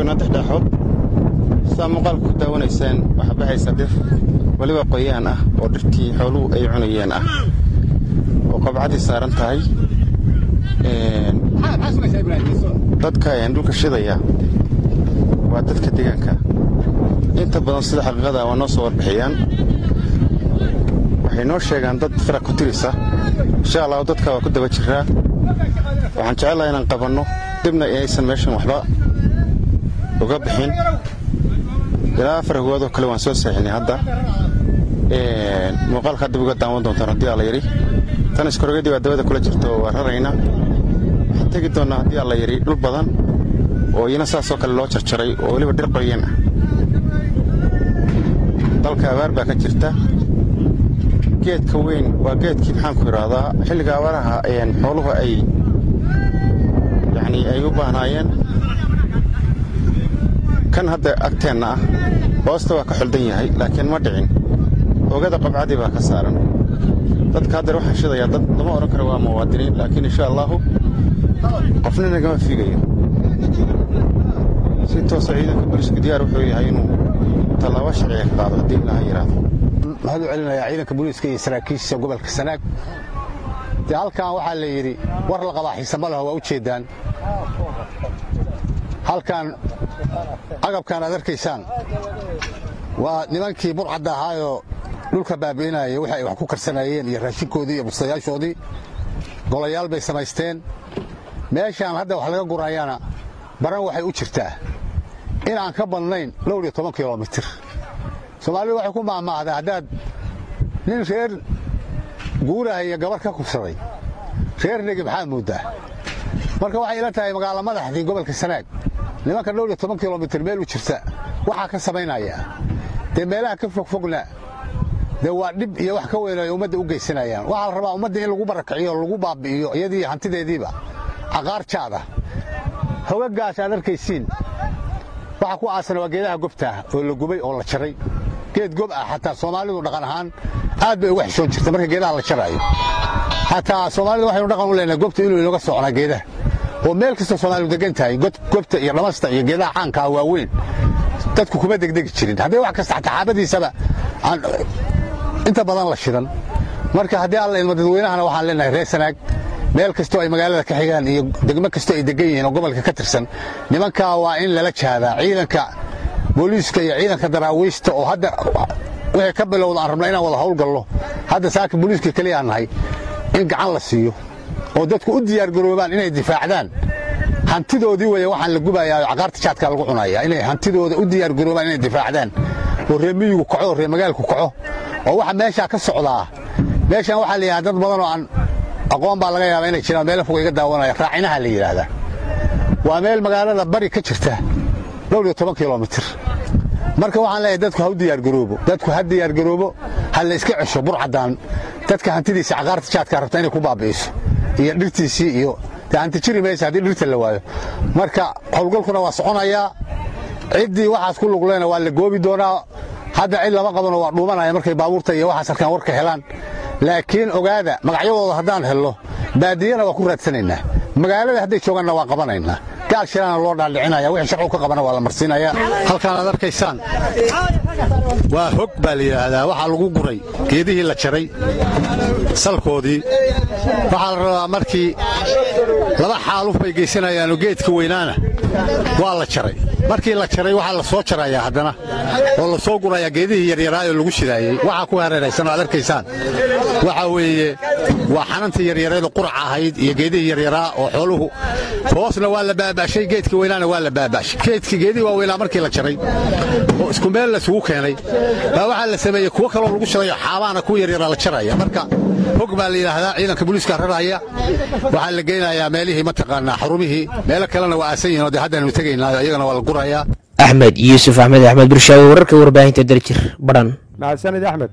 saa muuqaalka ku daawanaysaan waxaa baxaysa dhir weliba qoyaan ah oo dhirtii xooluhu ay cunayeen ah oo qabcadii saaran tahay dadka dhulka shidaya waa dadka deegaanka inta badan sida xaqiiqada waa noo soo warbixiyaan waxay noo sheegaan dad firaq ku tirisa insha allahu dadka waa ku daba jiraa waxaan jecelahay inaan qabanno dibna aysan meeshan waxba uga bixin ilaa afar hogoodoo kale waan soo saaxinay hadda muuqaalka hadda uga daawan doontaan haddii alla yidhi tan iskorogadii waa dabada kula jirta oo waa rarayna waxaan tegi doonnaa haddii alla yidhi dhul badan oo iyana saasoo kale loo jarjaray oo weliba dhir qoyan ah dalka abaar baa ka jirta geedka weyn waa geedkii maxaanku idhaahdaa xilliga abaaraha xooluhu ay yacni ay u baahnaayeen kan hadda agteenna ah hoosta waa ka xuldan yahay laakiin ma dhicin oogada qabcadii baa ka saaran dadka haddeer waxaan shidayaa dad lama odhan karo waa muwaadiniin laakiin insha allaahu qofna nagama fiigayo si toosa ciidanka booliisku diyaar wuxuu yahay inuu tallaabo sharciga ka qaado haddii ilaaha yidhaahdo maxaad u celinayaa ciidanka booliiska iyo saraakiisha gobolka sanaag dee halkan waxaa la yidhi war la qabaa xiisama leho waa u jeeddaan halkan agabkan aad arkaysaan waa nimankii burcadda ahaayoo dhulka baabi'inaya wixi ay wax ku karsanayeen iyo raashinkoodii iyo bustayaashoodii golayaal bay samaysteen meeshaan hadda wax laga gurayaana baran waxay u jirtaa in aan ka badnayn dhowr iyo toban kilomitir soomaalidu waxay ku maahmaahdaa haddaad nin reer guurahaya gabar ka kubsaday reer negi maxaa mooddaa marka waxay ila tahay magaalo madaxdii gobolka sanaag nimanka dhowr iyo toban kilomitir meel u jirta waxaa ka samaynaya dee meelaha ka fogfogna dee waa dhib iyo wax ka weyn ay ummadda u geysanayaan waxaa la rabaa ummadda in lagu barakiciyo o lagu baabi'iyo iyadii hantideediiba caqaar jaada hogagaas aad arkaysiin waxa ku aasan waa geedaha gobtaah oo la gubay oo la jaray geed gob ah xataa soomaalidu dhaqan ahaan aad bay uga xishoon jirta marka geedaha la jaraayo xataa soomaalidu waxaynu dhaqan u leenahay gobta inuu inooga socnaa geedaha oo meel kastoo soomaalidu degan tahay gobta iyo dhamasta iyo geedaha caankaa waaweyn dadku kuma degdegi jirin haddii wax kasta xataa xaabadiisaba aan inta badan la shidan marka haddii alla idmo dadweynahana waxaan leenahay reer sanaag meel kastoo ay magaalada ka xigaan iyo degmo kastoo ay degan yihiin oo gobolka ka tirsan nimankaa waa in lala jahdaa ciidanka booliiska iyo ciidanka daraawiista oo hadda wixii ka bilowda aan rabna inaan wada howlgallo hadda saaka booliiska keliya aan nahay in gacan la siiyo oo dadku u diyaargaroobaan inay difaacdaan hantidoodii weeye waxaan la gubayaa oo caqaarta jaadka lagu cunaya inay hantidooda u diyaargaroobaan inay difaacdaan oo reer miyigu kaco oo reer magaalku kaco oo waxa meeshaa ka socdaa meeshan waxaa la yidhahdaa dad badan oo aan aqoon baa laga yaabaa inay jiraan meelo fog iga daawanaya raacinaha la yidhaahdaa waa meel magaalada bari ka jirta dhowr iyo toban kilomitir marka waxaan leeyahay dadku ha u diyaargaroobo dadku ha diyaargaroobo ha la iska cesho burcaddaan dadka hantidiisa caqaarta jaadka rabta inay ku baabi'iso iyo dhirtiisii iyo dee hanti jiri maysa haddii dhirta la waayo marka howlgalkuna waa soconayaa ciddii waxaas ku lugleena waa la goobi doonaa hadda cid lama qabano waa dhuumanaya markay baabuurta iyo waxaas halkaan warka helaan laakiin ogaada magacyadooda haddaan helno baadiyana waa ku raadsanaynaa magaalada hadday joogaanna waa qabanaynaa gaal shiraana loo dhaadhicinaya wixii sharcu ka qabana waa la marsiinaya halkaan aad arkaysaan waa hog baa la yidhaahdaa waxaa lagu guray geedihii la jaray salkoodii waxaa la rabaa markii laba xaaluf bay geysanayaanoo geedka weynaana waa la jaray markii la jaray waxaa la soo jarayaa haddana oo la soo gurayaa geedihii yaryaraayoo lagu shidaayey waxaa ku hareeraysan oo aad arkaysaan waxaa weeye waa xanantii yaryareedu qurac ahayd iyo geedihii yaryaraa oo xooluhu hoosna waa la baaba'shay geedkii weynaana waa la baaba'shay geedkii geedihii waa weynaa markii la jaray oo isku meel la isugu keenay baa waxaa la sameeyey kuwo kaloo lagu shirayo xaabaana ku yaryaraa la jaraya marka hog baa la yidhaahdaa ciidanka booliiska raraya waxaa la geynayaa meelihii mataqaanaa xarumihii meelo kalena waa aasan yihin oo dee haddaynu tegaynaayo iyagana waa la gurayaa axmed yuusuf axmed axmed bulshaawe wararka warbaahinta daljir badhan mahadsanid axmed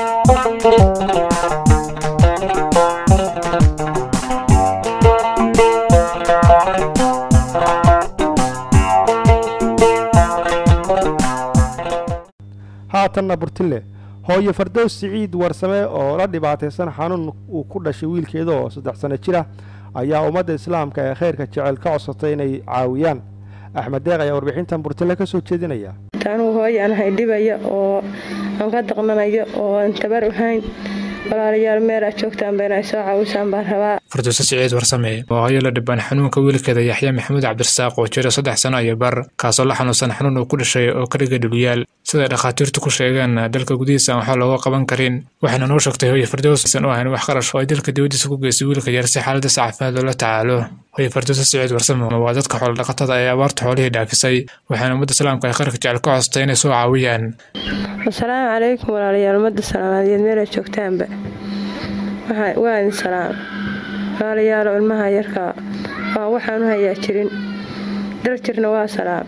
haatanna burtille hooyo fardows siciid warsame oo la dhibaataysan xanuun uu ku dhashay wiilkeeda oo saddex sanno jira ayaa ummadda islaamka ee khayrka jecel ka codsatay inay caawiyaan axmed deeq ayaa warbixintan burtille ka soo jeedinaya anuu hooyo aan ahay dhibaya oo aan ka daqnanayo oo aan tabar ahayn walaalayaal meel aad joogtaan bayna ay soo caawisaan baan rabaa farduuse siciid warsame waa hooyo la dhibban xanuunka wiilkeeda yaxya maxamuud cabdirasaaq oo jira saddex sano iyo bar kaasoo la xanuunsan xanuun uu ku dhashay oo ka dhigay dhulyaal siday dhakhaatiirtu ku sheegeen dalka gudihiisa aan waxba looga qaban karin waxayna noo sheegtay hooye fardows aysan u ahayn wax qarash oo ay dalka dibaddiisa ku geysay wiilka yar si xaaladiisa caafimaad loola tacaalo hooye farduuse siciid warsame waa dadka xoolodhaqatada ee abaarta xoolihii dhaafisay waxaana ummadda islaamka ay kharka jecel ka costay inay soo caawiyaan asalaamu calaykum walaalayaal ummadda soomaaliyeed meel aad joogtaanba waa idin salaam walaalayaalo ilmaha yarka waa waxaan u hayaa jirin darjirna waa salaam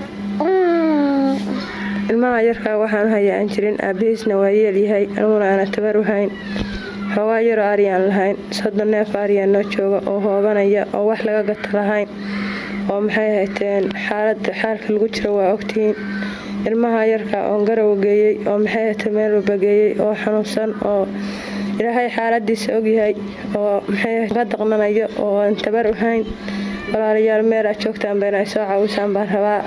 ilmaha yarkaa waxaan u hayaa aan jirin aabihiisna waa yeelyahay aniguna aana tabar u hayn xoogaa yaroo aryaan lahayn soddon neef aryaan noo jooga oo hoobanaya oo wax laga gata lahayn oo maxay hayteen xaalada xaalka lagu jiro waa ogtihiin ilmaha yarka oon garow geeyey oo maxay hayteen meel walba geeyey oo xanuunsan oo ilaahay xaaladiisa ogyahay oo maxay ka daqnanayo oo aan tabar u hayn walaalayaal meel aad joogtaan bayna ay soo caawisaan baan rabaa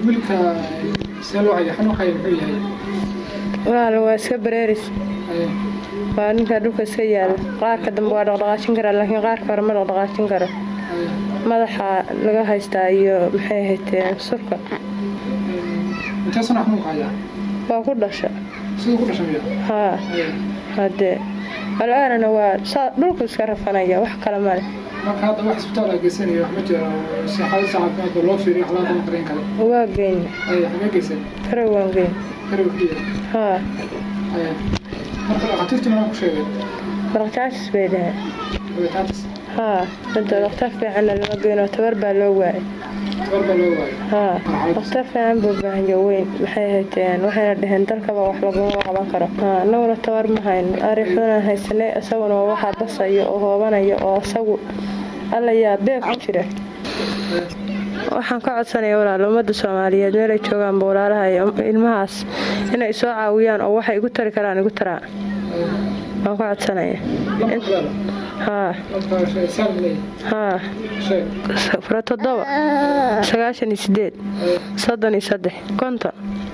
walaal waa iska bareeris waa ninka dhulka iska yaala qaarka dambe waa dhaqdhaqaajin karaa laakiin qaarka hore ma dhaqdhaqaajin karo madaxa laga haystaa iyo maxay hayteen surka waa ku dhasha haa hadee al-aanana waa dhulku iska rafanaya wax kale male waa geyn karow waan geyn haa dhaqtaasis bay dhahay haa hada dhaqtar fiicanna lama geyn oo tabar baa loo waayay haa dhaqtar fiican buu baahanya weyn maxay hayteen waxayna dhaheen dalkaba wax laguma qaban karo annaguna tabar ma hayno arixunan haysanay isaguna waa waxaa basaya oo hoobanaya oo isagu alla yaa beeb ku jira waxaan ka codsanaya walaal ummadda soomaaliyeed meelay joogaanba walaalaha ilmahaas inay soo caawiyaan oo waxay igu tari karaan igu taraan waan ka codsanaya haa haa fura toddoba sagaashan iyo sideed soddon iyo saddex konton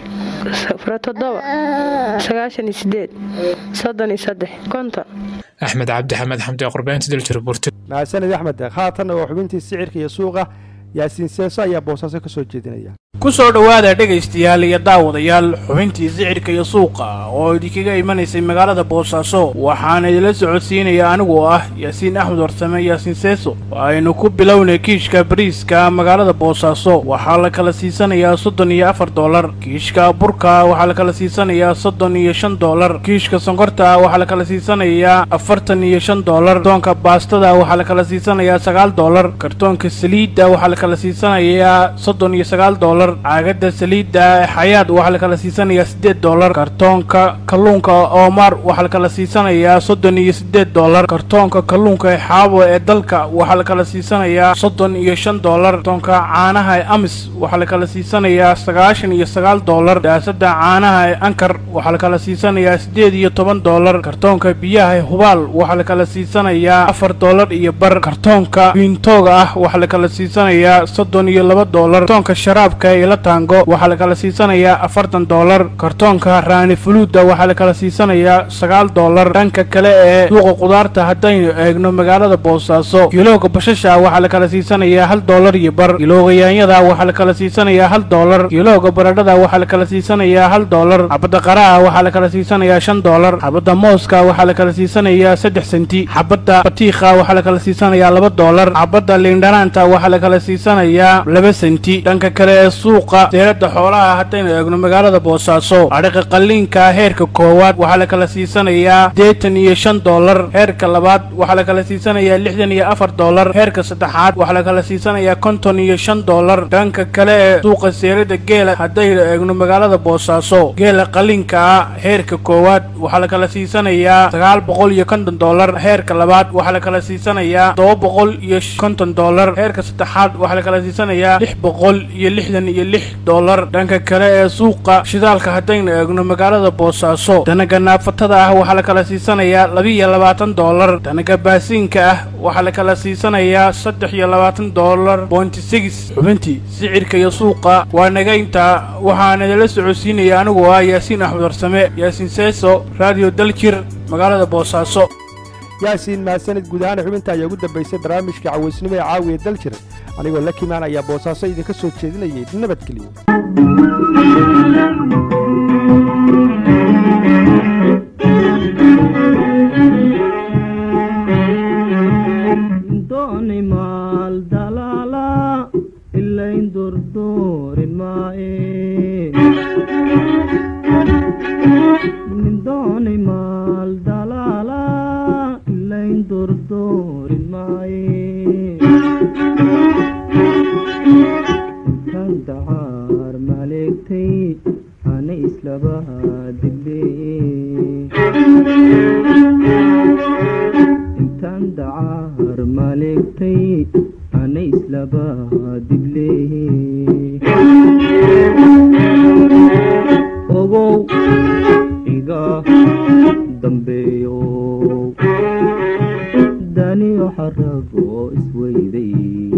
fura toddoba sagaashan iyo sideed soddon iyo saddex konton axmed cabdi xamed xamdi qurbeynta daljir burti mahadsanid axmed haatanna waa xubintii sicirka iyo suuqa yaasiin seeso ayaa boosaaso ka soo jeedinaya ku soo dhowaada dhegaystayaal iyo daawadayaal xubintii sicirka iyo suuqa oo idinkaga imanaysay magaalada boosaaso waxaana idinla socodsiinaya anigoo ah yaasiin axmed warsame yaasiin seeso aynu ku bilownay kiishka bariiska magaalada boosaaso waxaa la kala siisanayaa soddon iyo afar doolar kiishka burka waxaa la kala siisanayaa soddon iyo shan doolar kiishka sonkorta waxaa la kala siisanayaa afartan iyo shan doolar kartoonka baastada waxaa la kala siisanayaa sagaal doolar kartoonka saliidda waxaa la kala siisanayaa soddon iyo sagaal doolar caagada saliidda ee xayaad waxaa la kala siisanayaa siddeed doolar kartoonka kalluunka oomar waxaa la kala siisanayaa soddon iyo siddeed doolar kartoonka kalluunka ee xaabo ee dalka waxaa la kala siisanayaa soddon iyo shan doolar kartoonka caanaha ee amis waxaa la kala siisanayaa sagaashan iyo sagaal doolar daasada caanaha ee ankar waxaa la kala siisanayaa siddeed iyo toban doolar kartoonka biyaha ee hubaal waxaa la kala siisanayaa afar doolar iyo bar kartoonka biintooga ah waxaa la kala siisanayaa soddon iyo laba doolar kartoonka sharaabka ee ila taango waxaa la kala siisanayaa afartan doolar kartoonka raani fuluuda waxaa la kala siisanayaa sagaal doolar dhanka kale ee suuqa qudaarta haddaynu eegno magaalada boosaaso kilooga bashasha waxaa la kala siisanayaa hal doolar iyo bar kilooga yaanyada waxaa la kala siisanayaa hal doolar kilooga baradhada waxaa la kala siisanayaa hal doolar xabadda qaraha waxaa la kala siisanayaa shan doolar xabadda mooska waxaa la kala siisanayaa saddex senti xabadda batiikha waxaa la kala siisanayaa laba doolar xabadda liindhanaanta waxaa la kala siisanayaa laba senti dhanka kale ee suuqa seerada xoolaha haddaynu eegno magaalada boosaaso adhiqa qalliinka heerka koowaad waxaa la kala siisanayaa deetan iyo shan doolar heerka labaad waxaa la kala siisanayaa lixdan iyo afar doolar heerka saddexaad waxaa la kala siisanayaa konton iyo shan doolar dhanka kale ee suuqa seerada geela haddaynu eegno magaalada boosaaso geela qalliinka ah heerka koowaad waxaa la kala siisanayaa sagaal boqol iyo konton doolar heerka labaad waxaa la kala siisanayaa todoba boqol iyo konton doolar heerka saddexaad waxaa la kala siisanayaa lix boqol iyo lixdan iyo lix doolar dhanka kale ee suuqa shidaalka haddaynu eegno magaalada boosaaso danaga naafatada ah waxaa la kala siisanayaa labiiyo labaatan doolar danaga baasiinka ah waxaa la kala siisanayaa saddex iyo labaatan doolar bointi six xubintii sicirka iyo suuqa waa nagaynta waxaana idinla socodsiinaya anigoo ah yaasiin axmed warsame yaasiin seeso radio daljir magaalada boosaaso yaasiin mahadsanid guud ahaan xubinta ayaa ugu dambaysay barnaamijka cawaysnimo ee caawiya daljir anigoo la kimaan ayaa boosaaso idinka soo jeedinayay nabadgeliyo dooni maal dalaala ilayn durdoorin maae dooni maal dalaala ilayn durdoorin maae kan dacaar maleegtay ana islaba intaan dacaar maleegtay ana islaba dible ogow iga dambeeyo daniyo xarago isweyday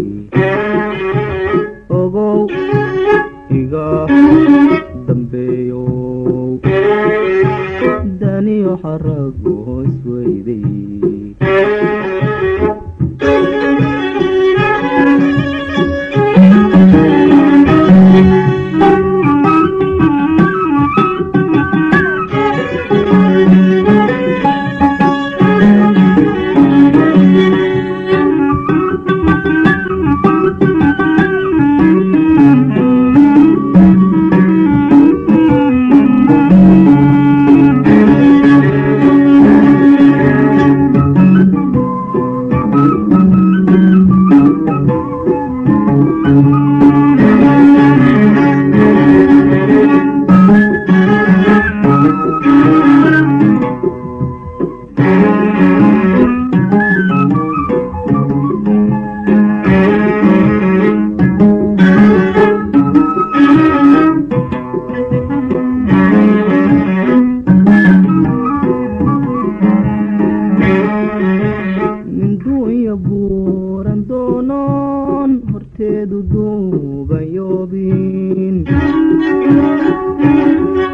ogow iga dambeeyo daniyo xarago isweyday minduunya buuran doonoon horteedu duuban yoobin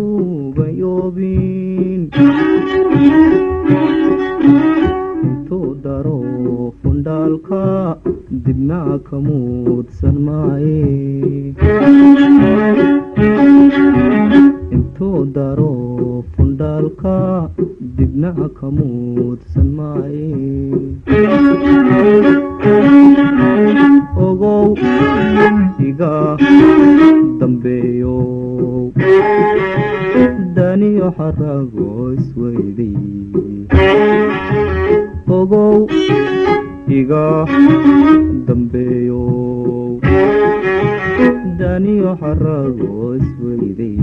duugayoobin intuu daro fundhaalka dibna ka muudsan maaye intuu daro fundhaalka dibna ka muudsan maaye ogow iga dambeeyo daniyo xarago isweyday ogow iga dambeeyo daniyo xarago isweyday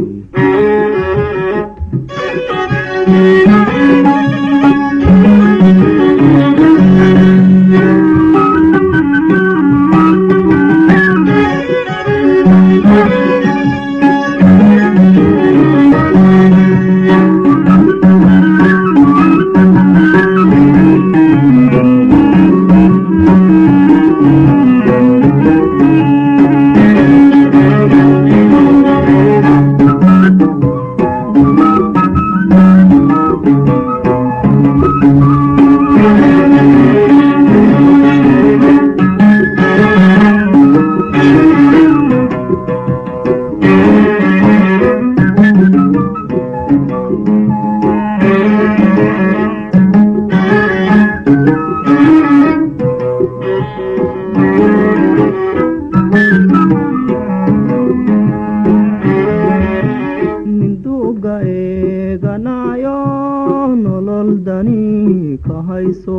ninduuga eeganayo nolol dani ka hayso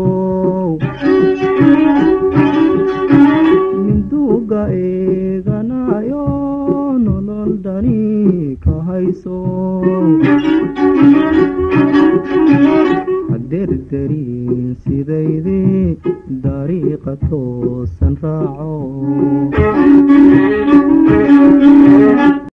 ninduuga eeganayo nolol dani ka hayso haderderin sidaydii dariiqa toosan raaco